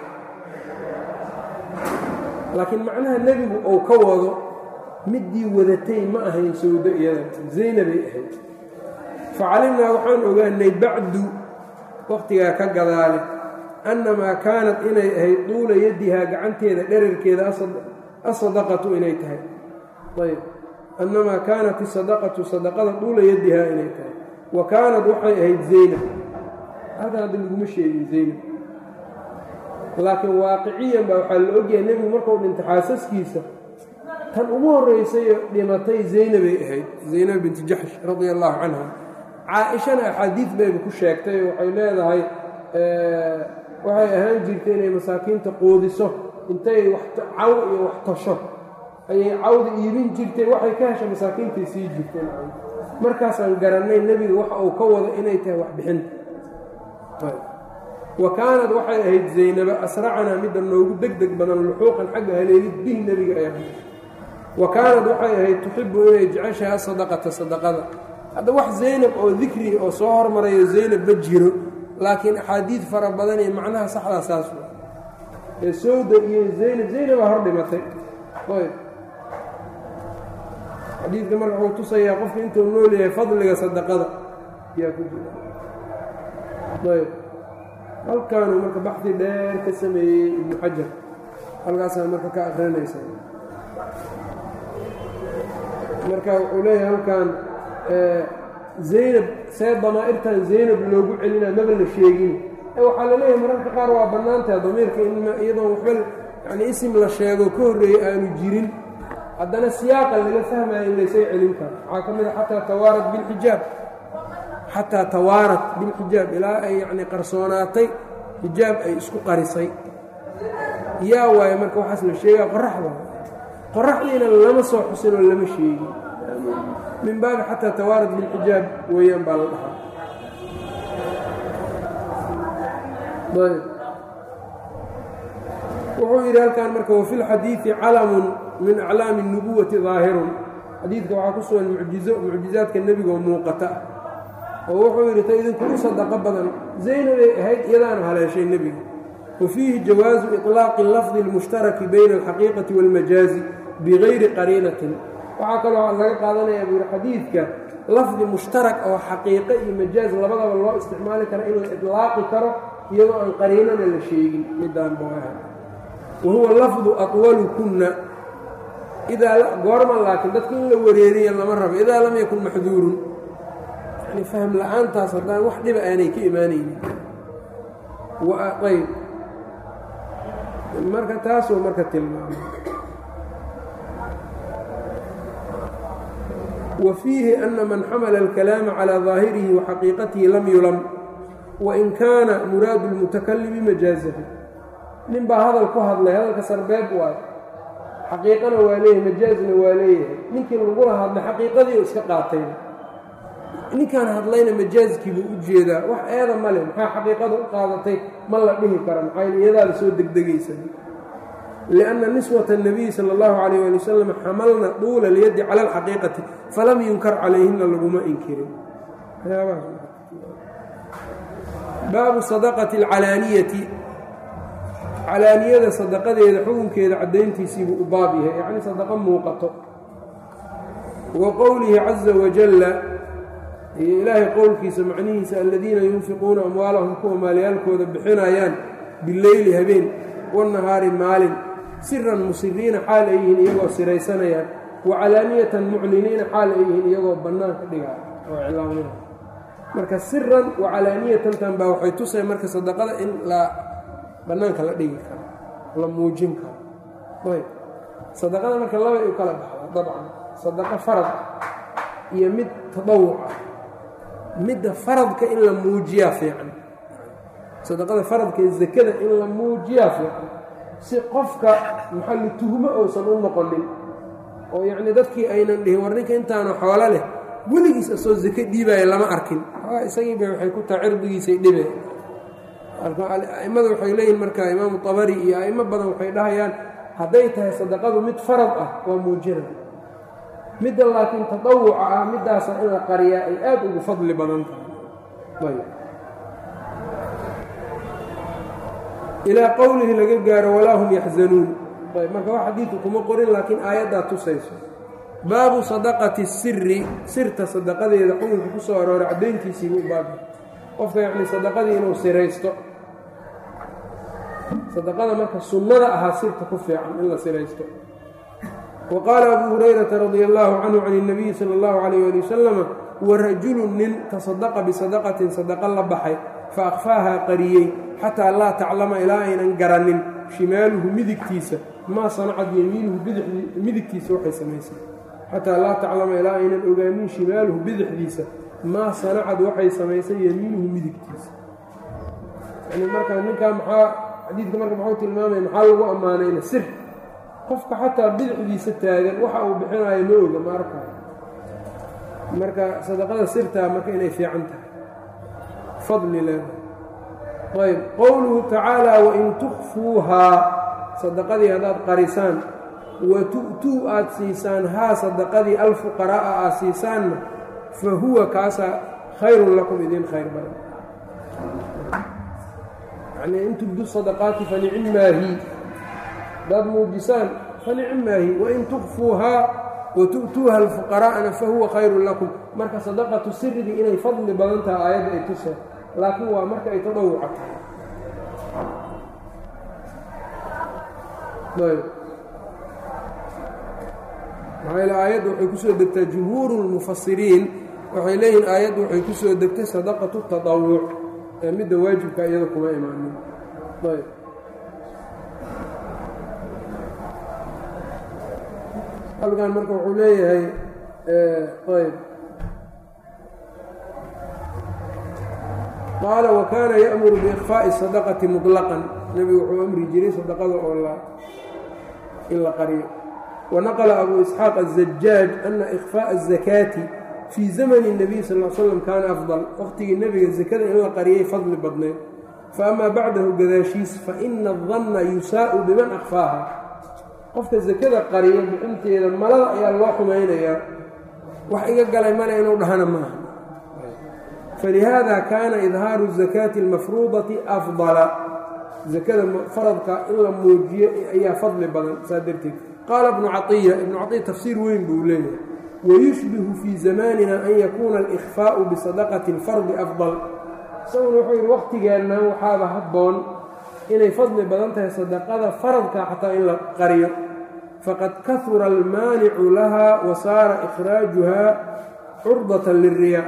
laakiin macnaha nebigu uu ka wado middii wadatay ma ahayn sawdo iyada zaynabay ahayd fa calimnaa waxaan ogaanay bacdu wakhtigaa ka gadaale annamaa kaanat inay ahayd duula yadihaa gacanteeda dherarkeeda asadaqatu inay tahay ayb annamaa kaanat isadaqatu sadaqada duula yadihaa inay tahay wa kaanad waxay ahayd zaynab halkan hadda laguma sheegin zaynab laakiin waaqiciyan baa waxaa la ogyahay nebigu markuu dhintay xaasaskiisa tan ugu horraysayo dhimatay zaynabay ahayd zaynab binti jaxsh radia allaahu canha caa-ishana axaadiid bayba ku sheegtay oo waxay leedahay waxay ahaan jirtay inay masaakiinta quudiso intay wax caw iyo wax tasho ayay cawda iibin jirtay waxay ka hesha masaakiintay sii jirteen markaasaan garannay nebiga waxa uu ka wado inay tahay waxbixinta wa kaanad waxay ahayd zaynaba asracanaa midda noogu deg deg badan luxuuqan xagga haleelid bihi nebiga ay ahayd wa kaanad waxay ahayd tuxibu inay jeceshahay asadaqata sadaqada hadda wax zaynab oo dikri oo soo hormarayo zaynab ma jiro laakiin axaadiid fara badan iyo macnaha saxdaa saas wa ee sowda iyo zaynab zaynabaa hor dhimatay ayb xadiidka marka wuxuu tusayaa qofka intuu nool yahay fadliga sadaqada yaa ku jira ayb halkaanuu marka baxdi dheer ka sameeyey ibnu xajar halkaasaa marka ka akrinaysa marka wuxuu leeyahay halkan zaynab see damaa'irtan zaynab loogu celina maba la sheegin waxaa la leeyahay mararka qaar waa bannaantaha damiirka in iyadoon waxba yani isim la sheego ka horreeyey aanu jirin haddana siyaaqa laga fahmaya in laysay celin karo waxaa ka mid a xataa tawaarat bilxijaab xataa tawaarat bilxijaab ilaa ay yacni qarsoonaatay xijaab ay isku qarisay yaa waaye marka waxaas la sheegaa qoraxda qoraxdiina lama soo xusin oo lama sheegin min baabi xataa tawaarat bilxijaab weeyaan baa la dhahaa wuxuu yidhi halkan marka wafi lxadiidi calamun min aclaami الnubuwati daahirun xadiidka waxaa ku sugan mucjizo mucjizaadka nebigaoo muuqata oo wuxuu yidhi ta idinkugu sadaqo badan zaynabay ahayd iyadaana haleeshay nebiga wa fiihi jawaazu iطlaaqi lafdi اlmushtaraki bayna alxaqiiqati wاlmajaazi bigayri qariinatin waxaa kaloo laga qaadanayaa buu yidhi xadiidka lafdi mushtarak oo xaqiiqo iyo majaaz labadaba loo isticmaali karo in la iطlaaqi karo iyadoo aan qariinana la sheegin midaan booaha wa huwa lafdu aطwalukunna idaa goorma laakiin dadka in la wareeriya lama rabo idaa lam yakun maxduurun yani fahm la-aantaas haddaan wax dhiba aanay ka imaanaynin ayb marka taasuu marka tilmaamay wa fiihi ana man xamala alkalaama calىa ظaahirihi wa xaqiiqatihi lam yulam wain kaana muraadu اlmutakalimi majaazahu nin baa hadal ku hadlay hadalka sarbeeb waayo xaqiiqana waa leeyahay majaazna waa leeyahay ninkii lagula hadlay xaqiiqadii iska qaatay ninkaan hadlayna majaazkiibuu u jeedaa wax eeda male maxaa xaqiiqada u qaadatay ma la dhihi kara maxaa iyadaa la soo degdegaysa lianna niswata الnabiyi sala اllahu calayh ali wasalam xamalna duula lyaddi cala alxaqiiqati falam yunkar calayhina laguma inkirin baabu sadaqati alcalaaniyati calaaniyada sadaqadeeda xukunkeeda caddayntiisiibuu u baab yahay yacni sadaqo muuqato wa qowlihi caza wajalla iyo ilaahay qowlkiisa macnihiisa aladiina yunfiquuna amwaalahum kuwa maalyaalkooda bixinayaan bileyli habeen wanahaari maalin siran musiriina xaal ay yihiin iyagoo siraysanayaan wa calaaniyatan mucliniina xaal ay yihiin iyagoo bannaanka dhigaa oo iclaamina marka siran wa calaaniyatantan baa waxay tusay marka sadaqada in la bannaanka la dhigi karo la muujin karo ayb sadaqada marka labay u kala baxda dabcan sadaqo farad iyo mid tadawuc ah midda faradka in la muujiyaa fiican sadaqada faradka ee zakada in la muujiyaa fiican si qofka maxallu tuhmo uusan u noqonin oo yacnii dadkii aynan dhihin war ninka intaanu xoolo leh weligiis asoo zake dhiibaya lama arkin isagiiba waxay ku taha cirdigiisay dhibe a'immada waxay leeyihin marka imaamu tabari iyo a'imo badan waxay dhahayaan hadday tahay sadaqadu mid farad ah waa muujina midda laakiin tadawuca ah middaasa in la qariyaa ay aad ugu fadli badan tahay ilaa qowlihi laga gaaro walaa hum yaxzanuun ayb marka wax xadiidku kuma qorin laakiin aayaddaa tusayso baabu sadaqati siri sirta sadaqadeeda xukunka ku soo arooray caddayntiisiibu u baabi qofka yacni sadaqadii inuu siraysto sadaqada marka sunnada ahaa sirta ku fiican in la siraysto wa qaala abuu hurayrata radia allaahu canhu can اnabiyi sala اllahu calayh ali wasalama warajulu nin tasadaqa bisadaqatin sadaqa la baxay fa akhfaahaa qariyey xataa laa taclama ilaa aynan garanin shimaaluhu midigtiisa maa sanacad yemiinuhu midigtiisa waxay samaysay xataa laa taclama ilaa aynan ogaanin shimaaluhu bidixdiisa maa sanacad waxay samaysay yemiinuhu midigtiisa yani marka ninkaa maxaa xadiidka marka muxuu tilmaamaya maxaa lagu ammaanayna sir qofka xataa bidixdiisa taagan waxa uu bixinayo ma oga ma arkaa marka sadaqada sirtaa marka inay fiican tahay fadli leedahay ayb qowluhu tacaala wain tukfuuhaa sadaqadii haddaad qarisaan wa tu'tuu aad siisaan haa sadaqadii alfuqaraa'a aad siisaanna fa huwa kaasaa khayrun lakum idin khayr badan yacnii in tubdu sadaqaati fanicim maahi haddaad muujisaan fanicim maahi wain tukfuuhaa wa tu'tuuha alfuqaraa'ana fa huwa khayrun lakum marka sadaqatu sirigii inay fadli badan taha aayadda ay tuseen laakiin waa marka ay tadhawuca tahay maxaa yl aayadda waxay ku soo degtaa jumhuuru lmufasiriin waxay leeyihiin aayaddu waxay ku soo degtay sadaqatu tadawuc ee midda waajibka iyada kuma imaanin ayb halkan marka wuxuu leeyahay ayb qaala wakaana ya'muru biikfaa'i sadaqati muطlaqan nebigu wuxuu amri jiray sadaqada oo la in la qariyo wanaqla abu isxaaq aلzajaaj ana ikfaaءa الzakaati fii zamani الnabiy sal l slam kaana afdal waqhtigii nebiga zakada in la qariyay fadli badnayd faama bacdahu gadaashiis faina الdanna yusaa'u biman akfaaha qofka zakada qariyo bixinteeda malada ayaa loo xumaynayaa wax iga galay male inuu dhahana maaha falihaada kaana idhaaru الzakaati اlmafruudati afdala zakada faradka in la muujiyo ayaa fadli badan saa darteed qaala ibnu caiya ibnu caiya tafsiir weyn buu leeyahay wayushbihu fii zamanina an yakuuna alikhfaa'u bisadaqati اlfardi afdal isaguna wuxuu yidhi waqtigeenna waxaaba habboon inay fadli badan tahay sadaqada faradka xataa in la qariyo faqad kahura almaanicu laha wa saara ikhraajuha curdatan lilriyaa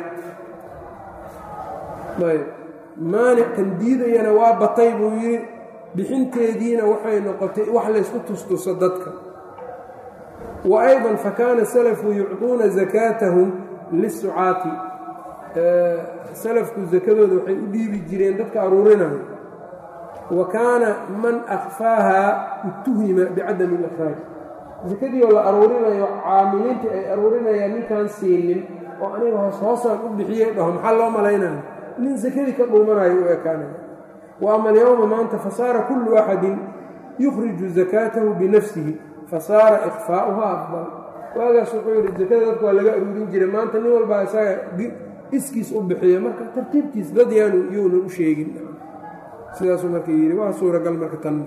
ayb maanic kan diidayana waa batay buu yidhi bixinteediina waxay noqotay wax laysku tustuso dadka wa ayضa fakaana salafu yucطuuna zakaatahum lisucaati salafku zakadooda waxay u dhiibi jireen dadka aruurinayo wa kaana man akfaaha utuhima bicadami اlإkhraaj zakadii oo la aruurinayo caamiliintii ay aruurinayaan ninkaan siinin oo aniga hoos hoosaan u bixiyey dhaho maxaa loo malaynayo nin sakadii ka dhuumanayo u ekaanaya wa ama alyowma maanta fasaara kullu axadin yukhriju zakaatahu binafsihi fasaara ikfaa'uhaa afdal waagaas wuxuu yidhi zakada dadku waa laga aruurin jiray maanta nin walbaa isaga iskiis u bixiya marka tartiibtiis dad yaanu yuunan u sheegin sidaasuu marka yidhi waa suuragal marka tan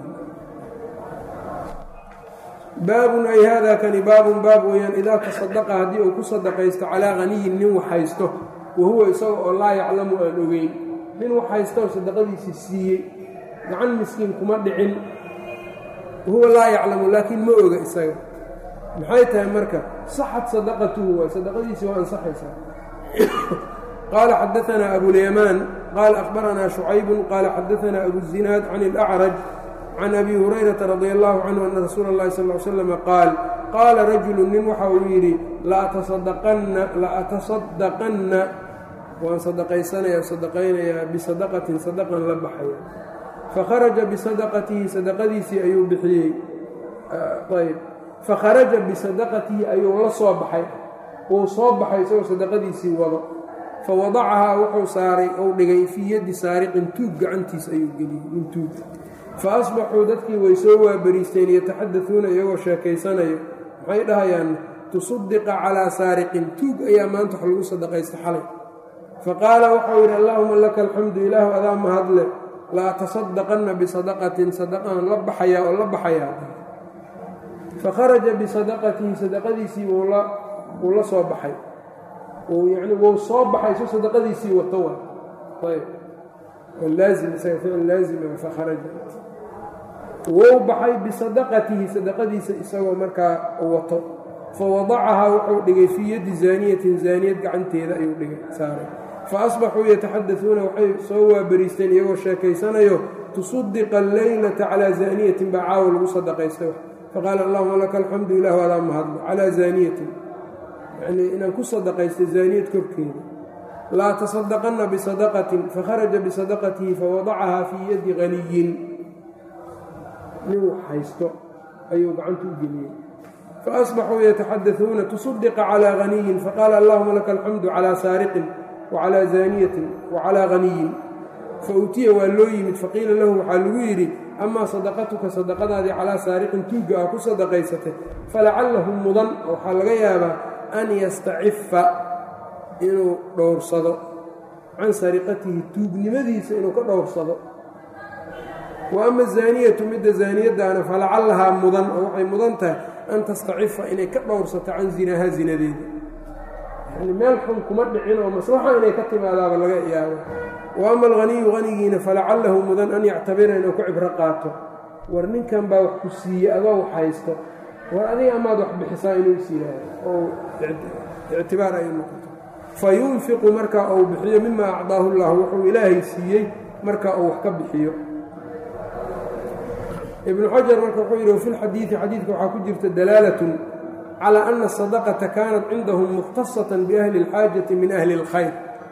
baabun ay haadaa kani baabun baab weeyaan idaa tasadaqa haddii uu ku sadaqaysto calaa haniyin nin wax haysto wahuwa isaga oo laa yaclamu aan ogeyn nin wax haysta oo sadaqadiisii siiyey gacan miskiin kuma dhicin wahuwa laa yaclamu laakiin ma oga isaga maxay tahay marka saxad sadaqatuhu waay sadaqadiisii waa ansaxaysaa qaala xadaanaa abulyamaan qaala akhbaranaa shucaybun qaala xadaanaa abuzinaad can ilacraj can abi hurayrata radi allahu canhu ana rasuula اllahi sal l slama qaal qaala rajulu nin waxa uu yidhi la'atasadaqanna waan sadaqaysanaya sadaqaynayaa bisadaqatin sadaqan la baxaya fakharaja bisadaqatihi sadaqadiisii ayuu bixiyey ayb fakharaja bisadaqatihi ayuu la soo baxay wuu soo baxay isagoo sadaqadiisii wado fawadacahaa wuxuu saaray ou dhigay fii yaddi saariqin tuug gacantiis ayuu geliyey min tuug fa asbaxuu dadkii way soo waabariisteen yataxadauuna iyagoo sheekaysanayo maxay dhahayaan tusaddiqa calaa saariqin tuug ayaa maanta wax lagu sadaqaysta xalay faqaala waxau yidhi allaahuma laka alxamdu ilaahu adaa mahadle la atasadaqanna bisadaqatin sadaqaan la baxayaa oo la baxayaa fakharaja bisadaqatihi sadaqadiisii wuu la soo baxay yani wuu soo baxay su sadaqadiisii wato wa ayb laazim isaga ficil laazima fakharaja wou baxay bisadaqatihi sadaqadiisa isagoo markaa wato fa wadacahaa wuxuu dhigay fii yaddi zaaniyatin zaaniyad gacanteeda ayuu dhigay saaray fa asbaxuu yataxadauuna waxay soo waabariisteen iyagoo sheekaysanayo tusaddiqa alleylata calaa zaaniyatin baa caawa lagu sadaqaystay faqaala allahuma laka alxamdu ilah adaa mahadlo calaa zaaniyatin yanii inaan ku sadaqaystay zaaniyad korkeeda laa tasadaqanna bisadaqatin fakharaja bisadaqatihi fawadacahaa fii yaddi haniyin nin wax haysto ayuu gacanta u geliyey faasbaxuu yataxadauuna tusadiqa calaa haniyin faqaala allahuma laka alxamdu calaa saariqin wacalaa zaaniyatin wacalaa haniyin fautiya waa loo yimid faqiila lahu waxaa lagu yidhi amaa sadaqatuka sadaqadaadii calaa saariqin tuugga ah ku sadaqaysatay falacalahu mudan waxaa laga yaabaa an yastacifa inuu dhowrsado can sariqatihi tuugnimadiisa inuu ka dhowrsado wa ama zaaniyatu midda zaaniyadaana falacallahaa mudan oo waxay mudan tahay an tastacifa inay ka dhowrsato can zinahaa zinadeeda yani meel xun kuma dhicin oo maslaxa inay ka timaadaaba laga yaabo wa ama alghaniyu hanigiina falacalahu mudan an yactabira inuu ku cibro qaato war ninkan baa wax ku siiye adoo wax haysto war adiga amaad wax bixisaa inuu is yidhaahdo oo ictibaar ay noqoto fa yunfiqu marka uu bixiyo mima acdaahu llah wuxuu ilaahay siiyey marka uu wax ka bixiyo ibnu xajar marka wuxuu yidhi wafi lxadiidi xadiidka waxaa ku jirta dalaalatun calى ana asadaqata kaanat cindahum mukhtasatan biahli اlxaajati min ahli اlkhayr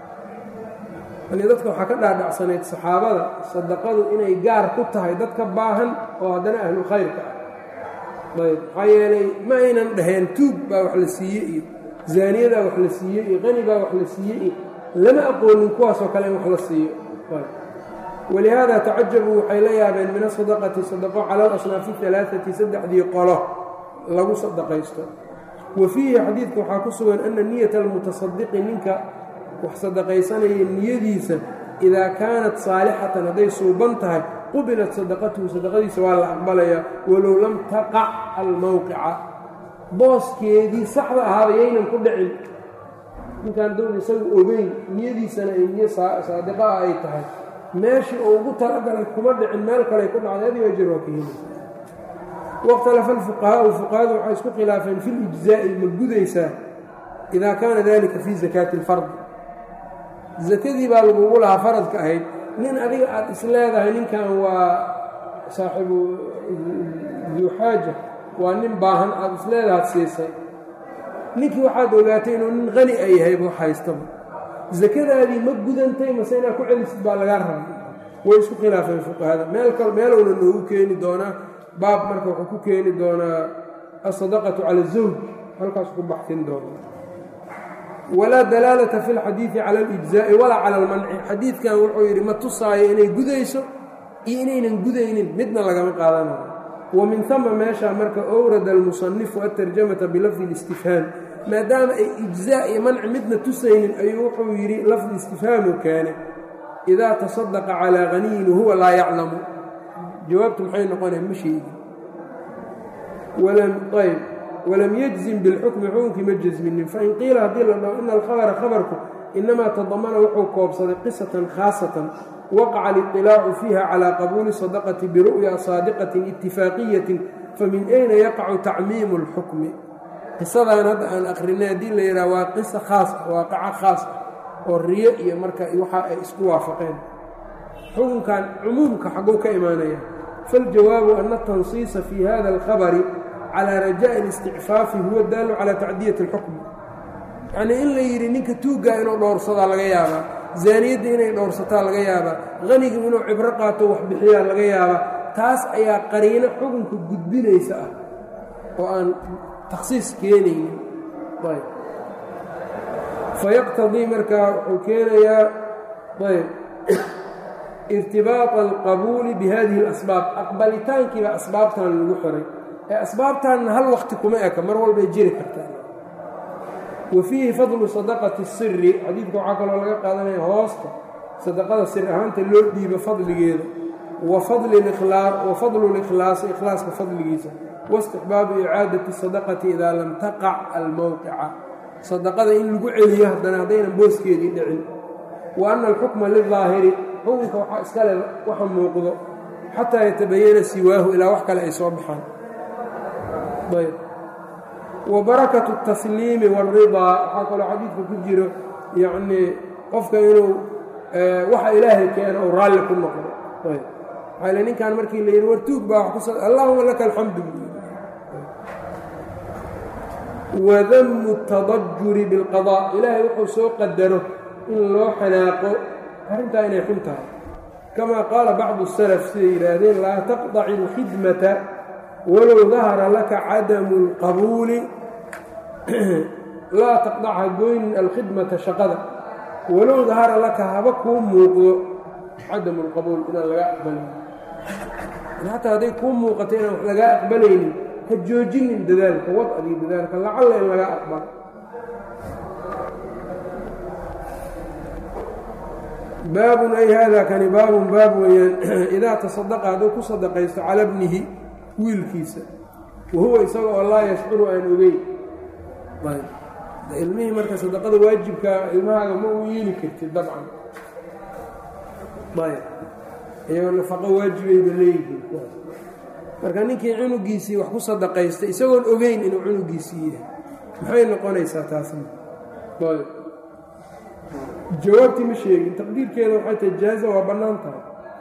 yani dadka waxaa ka dhaadhacsanayd saxaabada sadaqadu inay gaar ku tahay dadka baahan oo haddana ahlu khayrka ah ayb maxaa yeelay ma aynan dhaheen tuug baa wax la siiye iyo zaaniyadaa wax la siiye iyo qani baa wax la siiye iyo lama aqoonin kuwaasoo kale in wax la siiyo walihaada tacajabuu waxay la yaabeen min asadaqati sadaqo cala alasnaafi alaaati saddexdii qolo lagu sadaqaysto wa fiihi xadiidka waxaa ku sugan ana niyata almutasadiqi ninka wax sadaqaysanaya niyadiisa idaa kaanat saalixatan hadday suuban tahay qubilat sadaqatuhu sadaqadiisa waa la aqbalayaa walow lam taqac almowqica booskeedii saxda ahaaba yaynan ku dhicin ninkaan down isagu ogeyn niyadiisana ay niyo saadiqa ah ay tahay meeshii uu ugu talagalay kuma dhicin meel kaley ku dhacday adiga jir waa ka helaysa wاkhtalafa اlfuqahaau fuqahadu waxay isku khilaafeen fi اlijzaa'i ma gudaysaa idaa kaana dalika fii zakaati اlfardi zakadii baa lagugu lahaa faradka ahayd nin adiga aad is leedahay ninkan waa saaxibu duu xaaja waa nin baahan aad is leedahaad siisay ninkii waxaad ogaatay inuu nin qani a yahay buu haystaba zakadaadii ma gudantay mase inaad ku celisid baa lagaa rabay way isku khilaafeen fuqahada meel kal meelowna noogu keeni doonaa baab marka wuxuu ku keeni doonaa asadaqatu cala azawj halkaas ku baxsin doona walaa dalaalata fi lxadiidi cala alijzaa'i walaa cala almanci xadiidkan wuxuu yidhi ma tusaayo inay gudayso iyo inaynan gudaynin midna lagama qaadanayo wa min hama meeshaa marka owrada almusanifu atarjamata bilafdi اlistifhaam maadaama ay ijzaa iyo manci midna tusaynin ayuu wuxuu yidhi lafdi istifhaamu keenay idaa tasadaqa calaa haniyin wahuwa laa yaclamu jawaabtu maxay noqonaya ma sheegin ayb walam yajzim bilxukmi xukunkii ma jasminin fain qiila haddii la dhaho ina alkhabara khabarku inamaa tadamana wuxuu koobsaday qisatan khaasatan waqaca aliطilaacu fiiha calaa qabuuli sadaqati biru'ya saadiqatin itifaaqiyatin famin ayna yaqacu tacmiimu اlxukmi qisadan hadda aan akrinay haddii la yidhaha waa qisa khaas ah waaqaco khaas ah oo riyo iyo marka waxa ay isku waafaqeen xukunkan cumuumka xagguu ka imaanaya faاljawaabu ana atansiisa fii hada اlkhabari calى rajaaءi اlisticfaafi huwa daalu calى tacdiyati اlxukmi yacnii in la yidhi ninka tuuggaa inuu dhowrsadaa laga yaabaa zaaniyadda inay dhowrsataa laga yaabaa qanigu inuu cibro qaato wax bixiyaa laga yaabaa taas ayaa qariino xukunka gudbinaysa ah oo aan takhsiis keenaynin ayb fayaqtadii markaa wuxuu keenayaa ayb irtibaaطa alqabuuli bihadihi اlasbaab aqbalitaankiiba asbaabtan lagu xiray ee asbaabtanna hal wakti kuma eka mar walbay jiri kartaa wa fiihi fadlu sadaqati الsiri xadiidka waxaa kaloo laga qaadanaya hoosta sadaqada sir ahaanta loo dhiibo fadligeeda wa fadlu اlikhlaasi ikhlaaska fadligiisa waistixbaabu icaadati sadaqati idaa lam taqac almowqica sadaqada in lagu celiyo haddana haddaynan booskeedii dhicin wa ana alxukma lidaahiri xukunka waxaa iskale waxa muuqdo xataa yatabayana siwaahu ilaa wax kale ay soo baxaan ayb wa barakatu اtasliimi wاlridaa waxaa kaloo xadiidka ku jiro yacnii qofka inuu waxa ilaahay keeno ou raalli ku noqdo ayb maxaa le ninkan markii la yidhi wartuug baa wax kus allahuma laka alxamdu wadamu اtadajuri biاlqaضاء ilaahay wuxuu soo qadaro in loo xanaaqo arrintaa inay xun tahay kama qaala bacdu الsalaf siday yidhaahdeen laa taqطaci اlkhidmata walow dahara laka cadamu اlqabuuli laa taqdacha goynin alkhidmata shaqada walow dahara laka haba kuu muuqdo cadamu اlqabuul inaan laga aqbalin xataa hadday kuu muuqato inaan wax lagaa aqbalaynin ha joojinin dadaalka wadcigii dadaalka lacalla in laga aqbalo baabun ay haadaa kani baabun baab weeyaan idaa tasadaqa hadduu ku sadaqaysto cala bnihi wiilkiisa wa huwa isaga oo laa yashcuru aan ogeyn ilmihii marka sadaqada waajibkaa ilmahaaga ma u yeeli kartid dabcan ayb iyagoo nafaqo waajibayba leeyihiin marka ninkii cunugiisii wax ku sadaqaystay isagoon ogeyn inuu cunugiisii yahay maxay noqonaysaa taasna ayb jawaabtii ma sheegin taqdiirkeeda waxay tahay jaaza waa bannaan tahay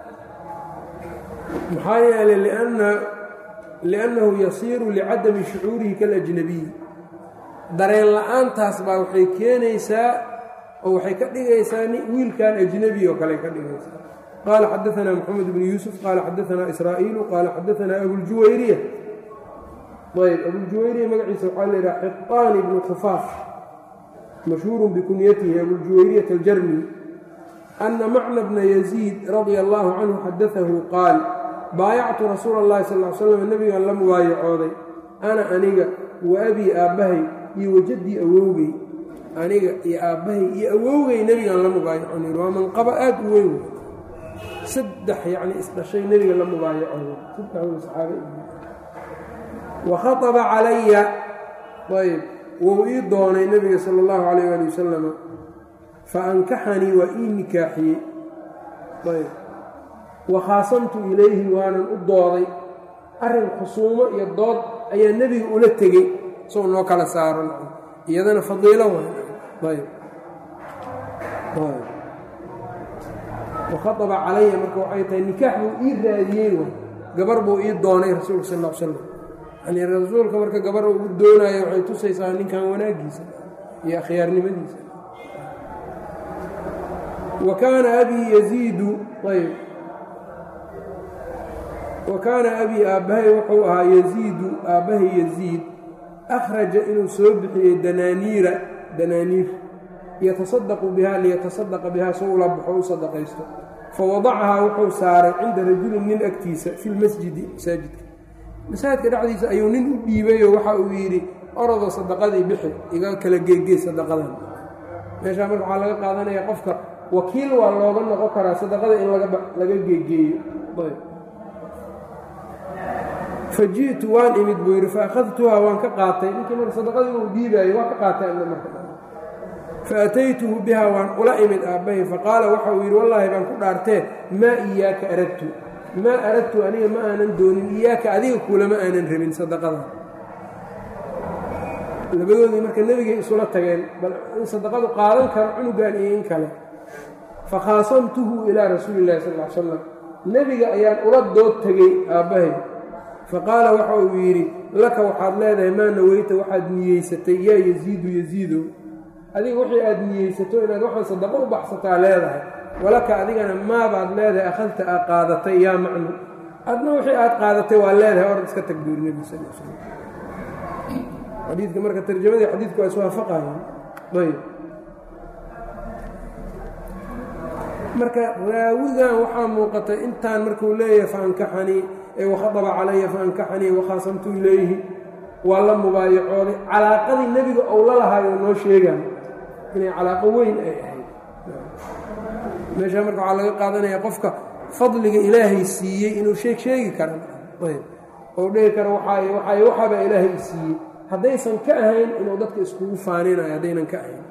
maxaa yeelay lianna liannahu yasiiru licadami shucuurihi kalajnabiy dareen la-aantaas baa waxay keenaysaa oo waxay ka dhigaysaa wiilkan ajnebi oo kale ka dhigaysaa qaala xadaanaa moxamed bnu yuusuf qaala xadaanaa israa'iilu qaala xadaanaa abuljuwayriya ayb abuljuwayriya magaciisa waxaa la yidhaha xiqaani bnu khufaaf mashhuurun bikunyatihi abuljuwayriyat aljarmi ana macna bna yaziid radia allaahu canhu xadaahu qaal baayactu rasuula اllahi sal l slam nebigan la mubaayacooday ana aniga wa abii aabbahay iyo wajaddii awowgey aniga iyo aabbahay iyo awowgey nebigan la mubaayacoon waa manqabo aad u weyn saddex yacni isdhashay nebiga la mubaayacooday saddexdooda saxaabe wa khaطaba calaya ayb wou ii doonay nebiga sala اllahu calayh ali wasalama fa ankaxanii waa ii nikaaxiyey ayb wa khaasamtu ilayhi waanan u dooday arrin khusuumo iyo dood ayaa nebiga ula tegey isagoo noo kala saaro iyadana fadiilo waay wakhaaba calaya marka waxay tahay nikaax buu ii raadiyey way gabar buu ii doonay rasuulka sal l slam yani rasuulka marka gabar uu doonayo waxay tusaysaa ninkan wanaagiisa iyo akhyaarnimadiisa wa kaana abii yaziidu ayb wa kaana abii aabbahay wuxuu ahaa yaziidu aabbahay yaziid akhraja inuu soo bixiyey danaaniira danaaniir yatasadaqu bihaa liyatasadaqa bihaa soo ula baxo u sadaqaysto fawadacahaa wuxuu saaray cinda rajulin nin agtiisa fi lmasjidi masaajidka masaajidka dhexdiisa ayuu nin u dhiibayoo waxa uu yidhi orodo sadaqadii bixi iga kala geegee sadaqadan meeshaa marka waxaa laga qaadanaya qofka wakiil waa looga noqon karaa sadaqada in laga geegeeyo faji'tu waan imid buu yidhi faakhadtuhaa waan ka qaatay ninkii marka sadaqadii uu dhiibaayo waa ka qaatay ana marka faataytuhu bihaa waan ula imid aabbahay faqaala waxa uu yidhi wallaahi baan ku dhaartee maa iyaaka aradtu maa aradtu aniga ma aanan doonin iyaaka adiga kuulama aanan rabin sadaqada labadoodii marka nebigay isula tageen bal in sadaqadu qaadan karo cunugan iyo in kale fakhaasamtuhu ilaa rasuuli illahi sal l slam nebiga ayaan ula dood tegey aabbahay faqaala waxa uu yidhi laka waxaad leedahay maa naweyta waxaad niyeysatay yaa yaziidu yaziidow adiga wixii aad niyeysato inaad waxaan sadaqo u baxsataa leedahay walaka adigana maabaad leedahay akhadta aad qaadatay yaa macnu adna wixii aad qaadatay waa leedahay orad iska tagbiir nebi sal slam xadiidka marka tarjamadii xadiidku waa iswaafaqayaan ayb marka raawigan waxaa muuqatay intaan markuu leeyahay faankaxanii ee wakhaطba calaya faankaxanii wakhaasamtu ilayhi waa la mubaayacooday calaaqadii nebiga ou la lahaayo noo sheegaan inay calaaqo weyn ay ahayd meeshaa marka waxaa laga qaadanaya qofka fadliga ilaahay siiyey inuu sheeg sheegi kara ayb ou dhihi karo waxaay waxaay waxaabaa ilaahay i siiyey haddaysan ka ahayn inuu dadka iskugu faaninayo haddaynan ka ahayn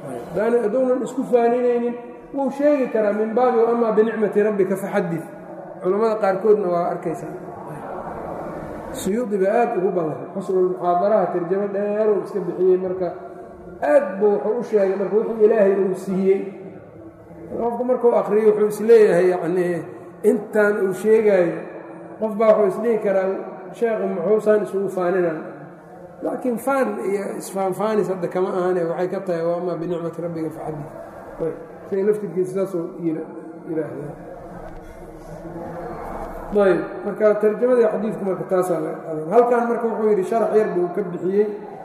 hadduunan isku faaninaynin wuu sheegi karaa min baabi amaa binicmati rabbika faxadid culammada qaarkoodna waa arkaysaa suyuudi baa aad ugu badan xusnulmuxaadaraha tarjamo dheeruu iska bixiyey marka aad buu wuxuu u sheegay marka wixii ilaahay uu siiyey qofku markuu akriyo wuxuu isleeyahay yacnii intaan uu sheegaayo qof baa wuxuu isdhihi karaa sheekhu muxuusaan isugu faaninan laakiin faan iyo isfaanfaanis hadda kama ahane waxay ka tahay wa amaa binicmati rabbiga faxaddi say laftirkiisa saasuu yidhaahdaa ayb marka tarjamadii xadiidku marka taasaa laga qadan halkan marka wuxuu yidhi sharax yar buu ka bixiyey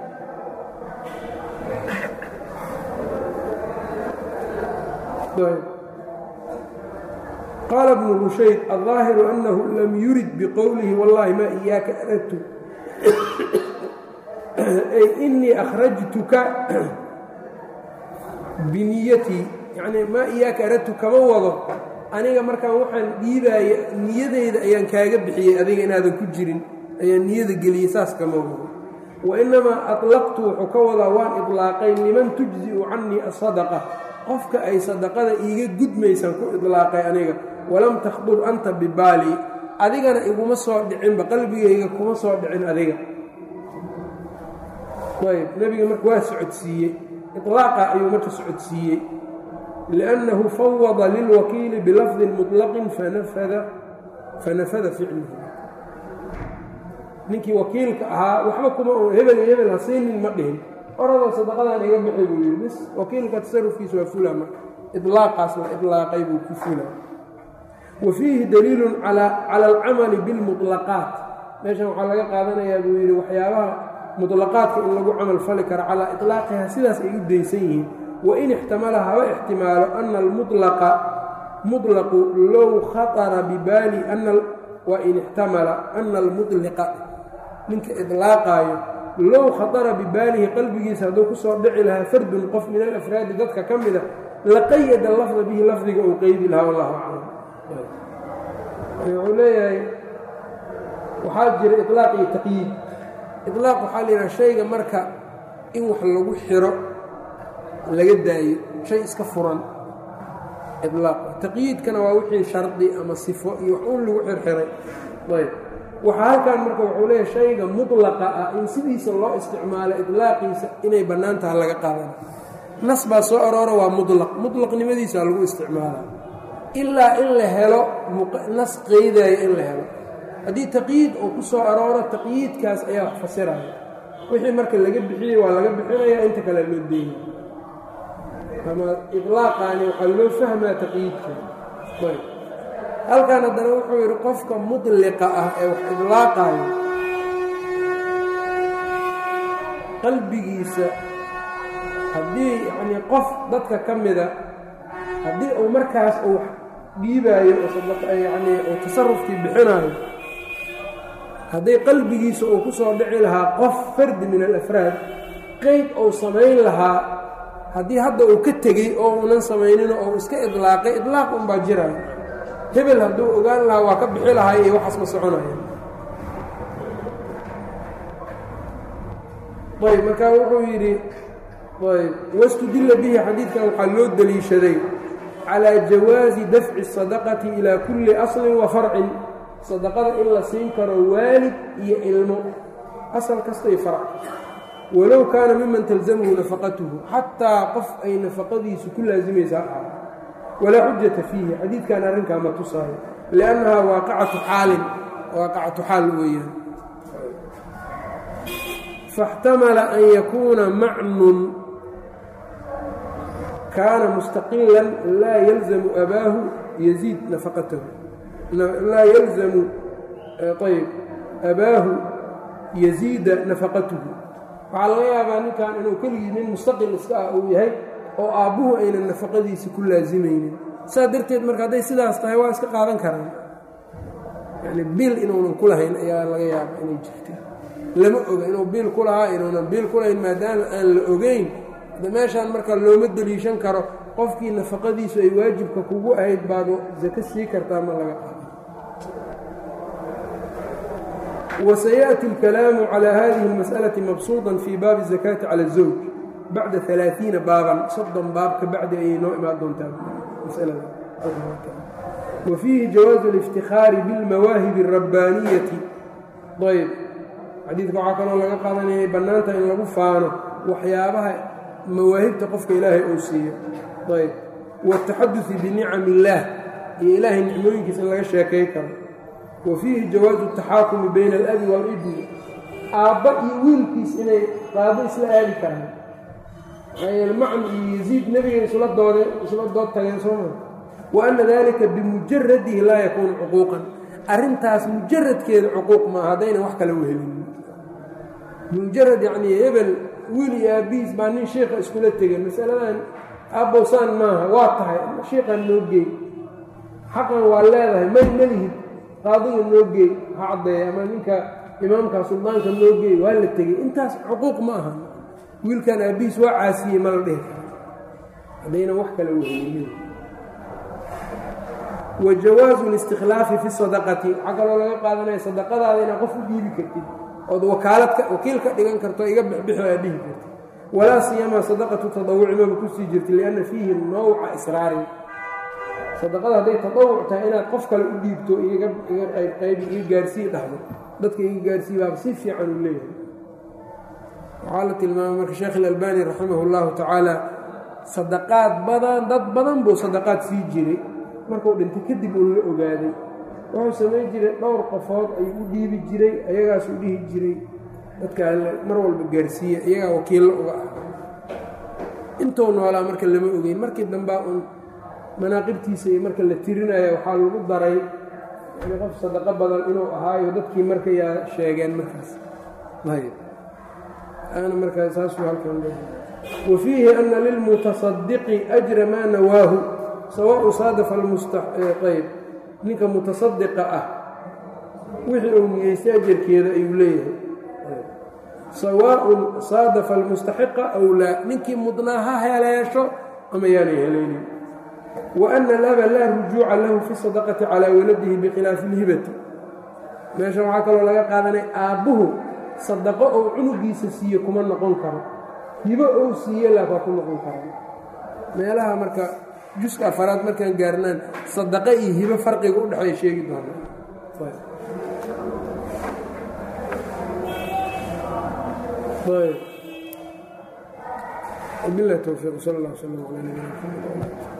qaala bnu rushayd الظaahiru أnahu lam yurid bqowlihi wallahi ma iyaaka aradtu ay inii akhrajtuka biniyatii yani maa iyaaka aradtu kama wado aniga markaan waxaan dhiibaaya niyadeyda ayaan kaaga bixiyey adiga inaadan ku jirin ayaan niyada geliyey saas kama wado wainamaa aطlaqtu wuxuu ka wadaa waan iطlaaqay liman tujzi'u canii aلsadaqa qofka ay sadaqada iiga gudmaysaan ku iطlaaqay aniga walam takhdur anta bibaali adigana iguma soo dhicinba qalbigayga kuma soo dhicin adiga ayb nebiga marka waa socodsiiyey iطlaaqa ayuu marka socodsiiyey liأnnahu fawada lilwakiili bilafdi muطlaqin fanafada ficluhu ninkii wakiilka ahaa waxba kuma hebel iyo hebel ha siinin ma dhihin oradoo sadaqadan iga bixi buu yidhi bis wakiilka tasarufkiisa waa fula marka iطlaaqaas la iطlaaqay buu ku fula wa fiihi daliilun calى alcamali biاlmuطlaqaat meeshan waxaa laga qaadanayaa buu yidhi waxyaabaha muطlaqaadka in lagu camal fali karo calaa iطlaaqiha sidaas ay u daysan yihiin wain ixtamala haba ixtimaalo ana almuطlaqa muطlaqu low khaطara bibaali wain ixtamala ana almuطliqa ninka iطlaaqaayo low khaطara bibaalihi qalbigiisa hadduu ku soo dhici lahaa fardun qof min alafraadi dadka ka mida laqayada lafda bihi lafdiga uu qeydi lahaa wallahu aclam wuxuu leeyahay waxaa jira iطlaaq iyo taqyiid iطlaaq waxaa la yidhaha shayga marka in wax lagu xiro laga daayo shay iska furan iطlaaq taqyiidkana waa wixii shardi ama sifo iyo wax uun lagu xirxiray ayb waxaa halkan marka wuxuu leeyahay shayga muطlaqa ah in sidiisa loo isticmaalo iطlaaqiisa inay bannaan taha laga qaadana nas baa soo aroora waa muطlaq muطlaqnimadiisa lagu isticmaala ilaa in la helo nas qeydaayo in la helo haddii taqyiid uu ku soo arooro taqyiidkaas ayaa wax fasiraya wixii marka laga bixiyey waa laga bixinaya inta kale loo deeyay ama iطlaaqaani waxaa loo fahmaa taqyiidka ayb halkan haddana wuxuu yidhi qofka muطliqa ah ee wax iطlaaqaayo qalbigiisa haddii yacnii qof dadka ka mida haddii uu markaas uu dhiibaayo oo yacnii uu tasarufkii bixinaayo hadday qalbigiisa uu ku soo dhici lahaa qof fardi min alafraad qeyd uu samayn lahaa haddii hadda uu ka tegey oo uunan samayninoo uu iska idlaaqay idlaaq unbaa jiraayo hebel hadduu ogaan lahaa waa ka bixi lahay iyo waxaas ma soconaya ayb markaa wuxuu yidhi ayb wastudilla bihi xadiidkan waxaa loo deliishaday calaa jawaazi dafci الsadaqati ilaa kulli aslin wa farcin sadaqada in la siin karo waalid iyo ilmo asal kastay farc walow kaana miman talzamhu nafaqatuhu xataa qof ay nafaqadiisu ku laasimaysa ha ahaa walaa xujata fiihi xadiidkan arrinkaa ma tusaayo liannahaa waaqacatu xaalin waaqacatu xaal weeyaan faاxtamala an yakuuna macnun kaana mustaqilan laa yalzamu abaahu yaziid nafaqatahu laa yalzamu ayb abaahu yaziida nafaqatuhu waxaa laga yaabaa ninkan inuu keligii nin mustaqil iska ah uu yahay oo aabbuhu aynan nafaqadiisi ku laasimaynin saas darteed marka hadday sidaas tahay waa iska qaadan karaan yani biil inuunan ku lahayn ayaa laga yaaba inay jirta lama oga inuu biil ku lahaa inuunan biil ku lahayn maadaama aan la ogeyn de meeshaan marka looma deliishan karo qofkii nafaqadiisu ay waajibka kugu ahayd baad sako sii kartaa ma laga qaado وسيأتي الكلام على هذه المسألة مبسوطا في باب الزكاة على الزوج بعد ثلاثين بابا صدا باب كبعد أي نوع ما دون مسألة wa fiihi jawaazu اlاftikhaari biاlmawaahibi الrabbaaniyati ayb xadiidka waxaa kaloo laga qaadanayay bannaanta in lagu faano waxyaabaha mawaahibta qofka ilaahay uu siiyo ayb wاtaxaduثi binicam illaah iyo ilaahay nicmooyinkiisa in laga sheekay karo wa fiihi jawaazu الtaxaakumi bayna alabi wاlibni aabba iyo wiilkiis inay qaado isla aadi karaan maxaa yeele macn iyo yaziid nebiga isla doode isla dood tageen sooma wa anna dalika bimujaradihi laa yakuunu cuquuqan arrintaas mujaradkeeda cuquuq maaha haddaynan wax kala wehelin mujarad yacnii hebel wiil iyo aabbihiis baa nin shiikha iskula tegeen masaladan aabbowsaan maaha waa tahay shiiqan noo geey xaqan waa leedahay may malihid qaadiga noo geey ha caddeeya ama ninka imaamka suldaanka noo geey waa la tegey intaas cuquuq ma aha wiilkan aabbihiis waa caasiyey ma la dhihi karo haddaynan wax kala wehelinin wa jawaazu listikhlaafi fi sadaqati waxaa kaloo laga qaadanaya sadaqadaada inaad qof u dhiibi kartid ood wakaaladka wakiil ka dhigan karto iga bixbixo aad dhihi kartid walaa siyamaa sadaqatu tadawuci maba kusii jirta lianna fiihi nawca israarin sadaqada hadday tadawuc tahay inaad qof kale u dhiibto iga iga qayb qaybi iga gaarsii dhahdo dadka iga gaarsii baaba si fiican uu leeyahay waxaa la tilmaamay marka sheekh ilalbani raximah اllahu tacaala sadaqaad badan dad badan buu sadaqaad sii jiray markuu dhintay kadib uu la ogaaday wuxuu samayn jiray dhowr qofood ayuu u dhiibi jiray ayagaasuu dhihi jiray dadka alle mar walba gaarsiiya iyagaa wakiillo uga ah intuu noolaa marka lama ogeyn markii dambaa uun manaaqibtiisa iyo marka la tirinaya waxaa lagu daray yani qof sadaqo badan inuu ahaayo dadkii marka yaa sheegeen markaas ana markaa saasuu halkan wa fiihi ana lilmutasadiqi ajra maa nawaahu sawaءu saadafa almustaqayb ninka mutasadiqa ah wixii uu niyeystay ajarkeeda ayuu leeyahay sawaaءun saadafa almustaxiqa aw laa ninkii mudnaa ha heleesho ama yaanay helaynin wa ana alaba laa rujuuca lahu fi sadaqati calaa waladihi bikhilaafi اlhibati meesha waxaa kaloo laga qaadanay aabbuhu sadaqo ou cunugiisa siiye kuma noqon karo hibo ou siiye laakaa ku noqon kara meelaha marka juska afaraad markaan gaarnaan sadaqo iyo hibo farqiga u dhexeeya sheegi doona bilah towfiiq sal اllah slm alى nabina mxamed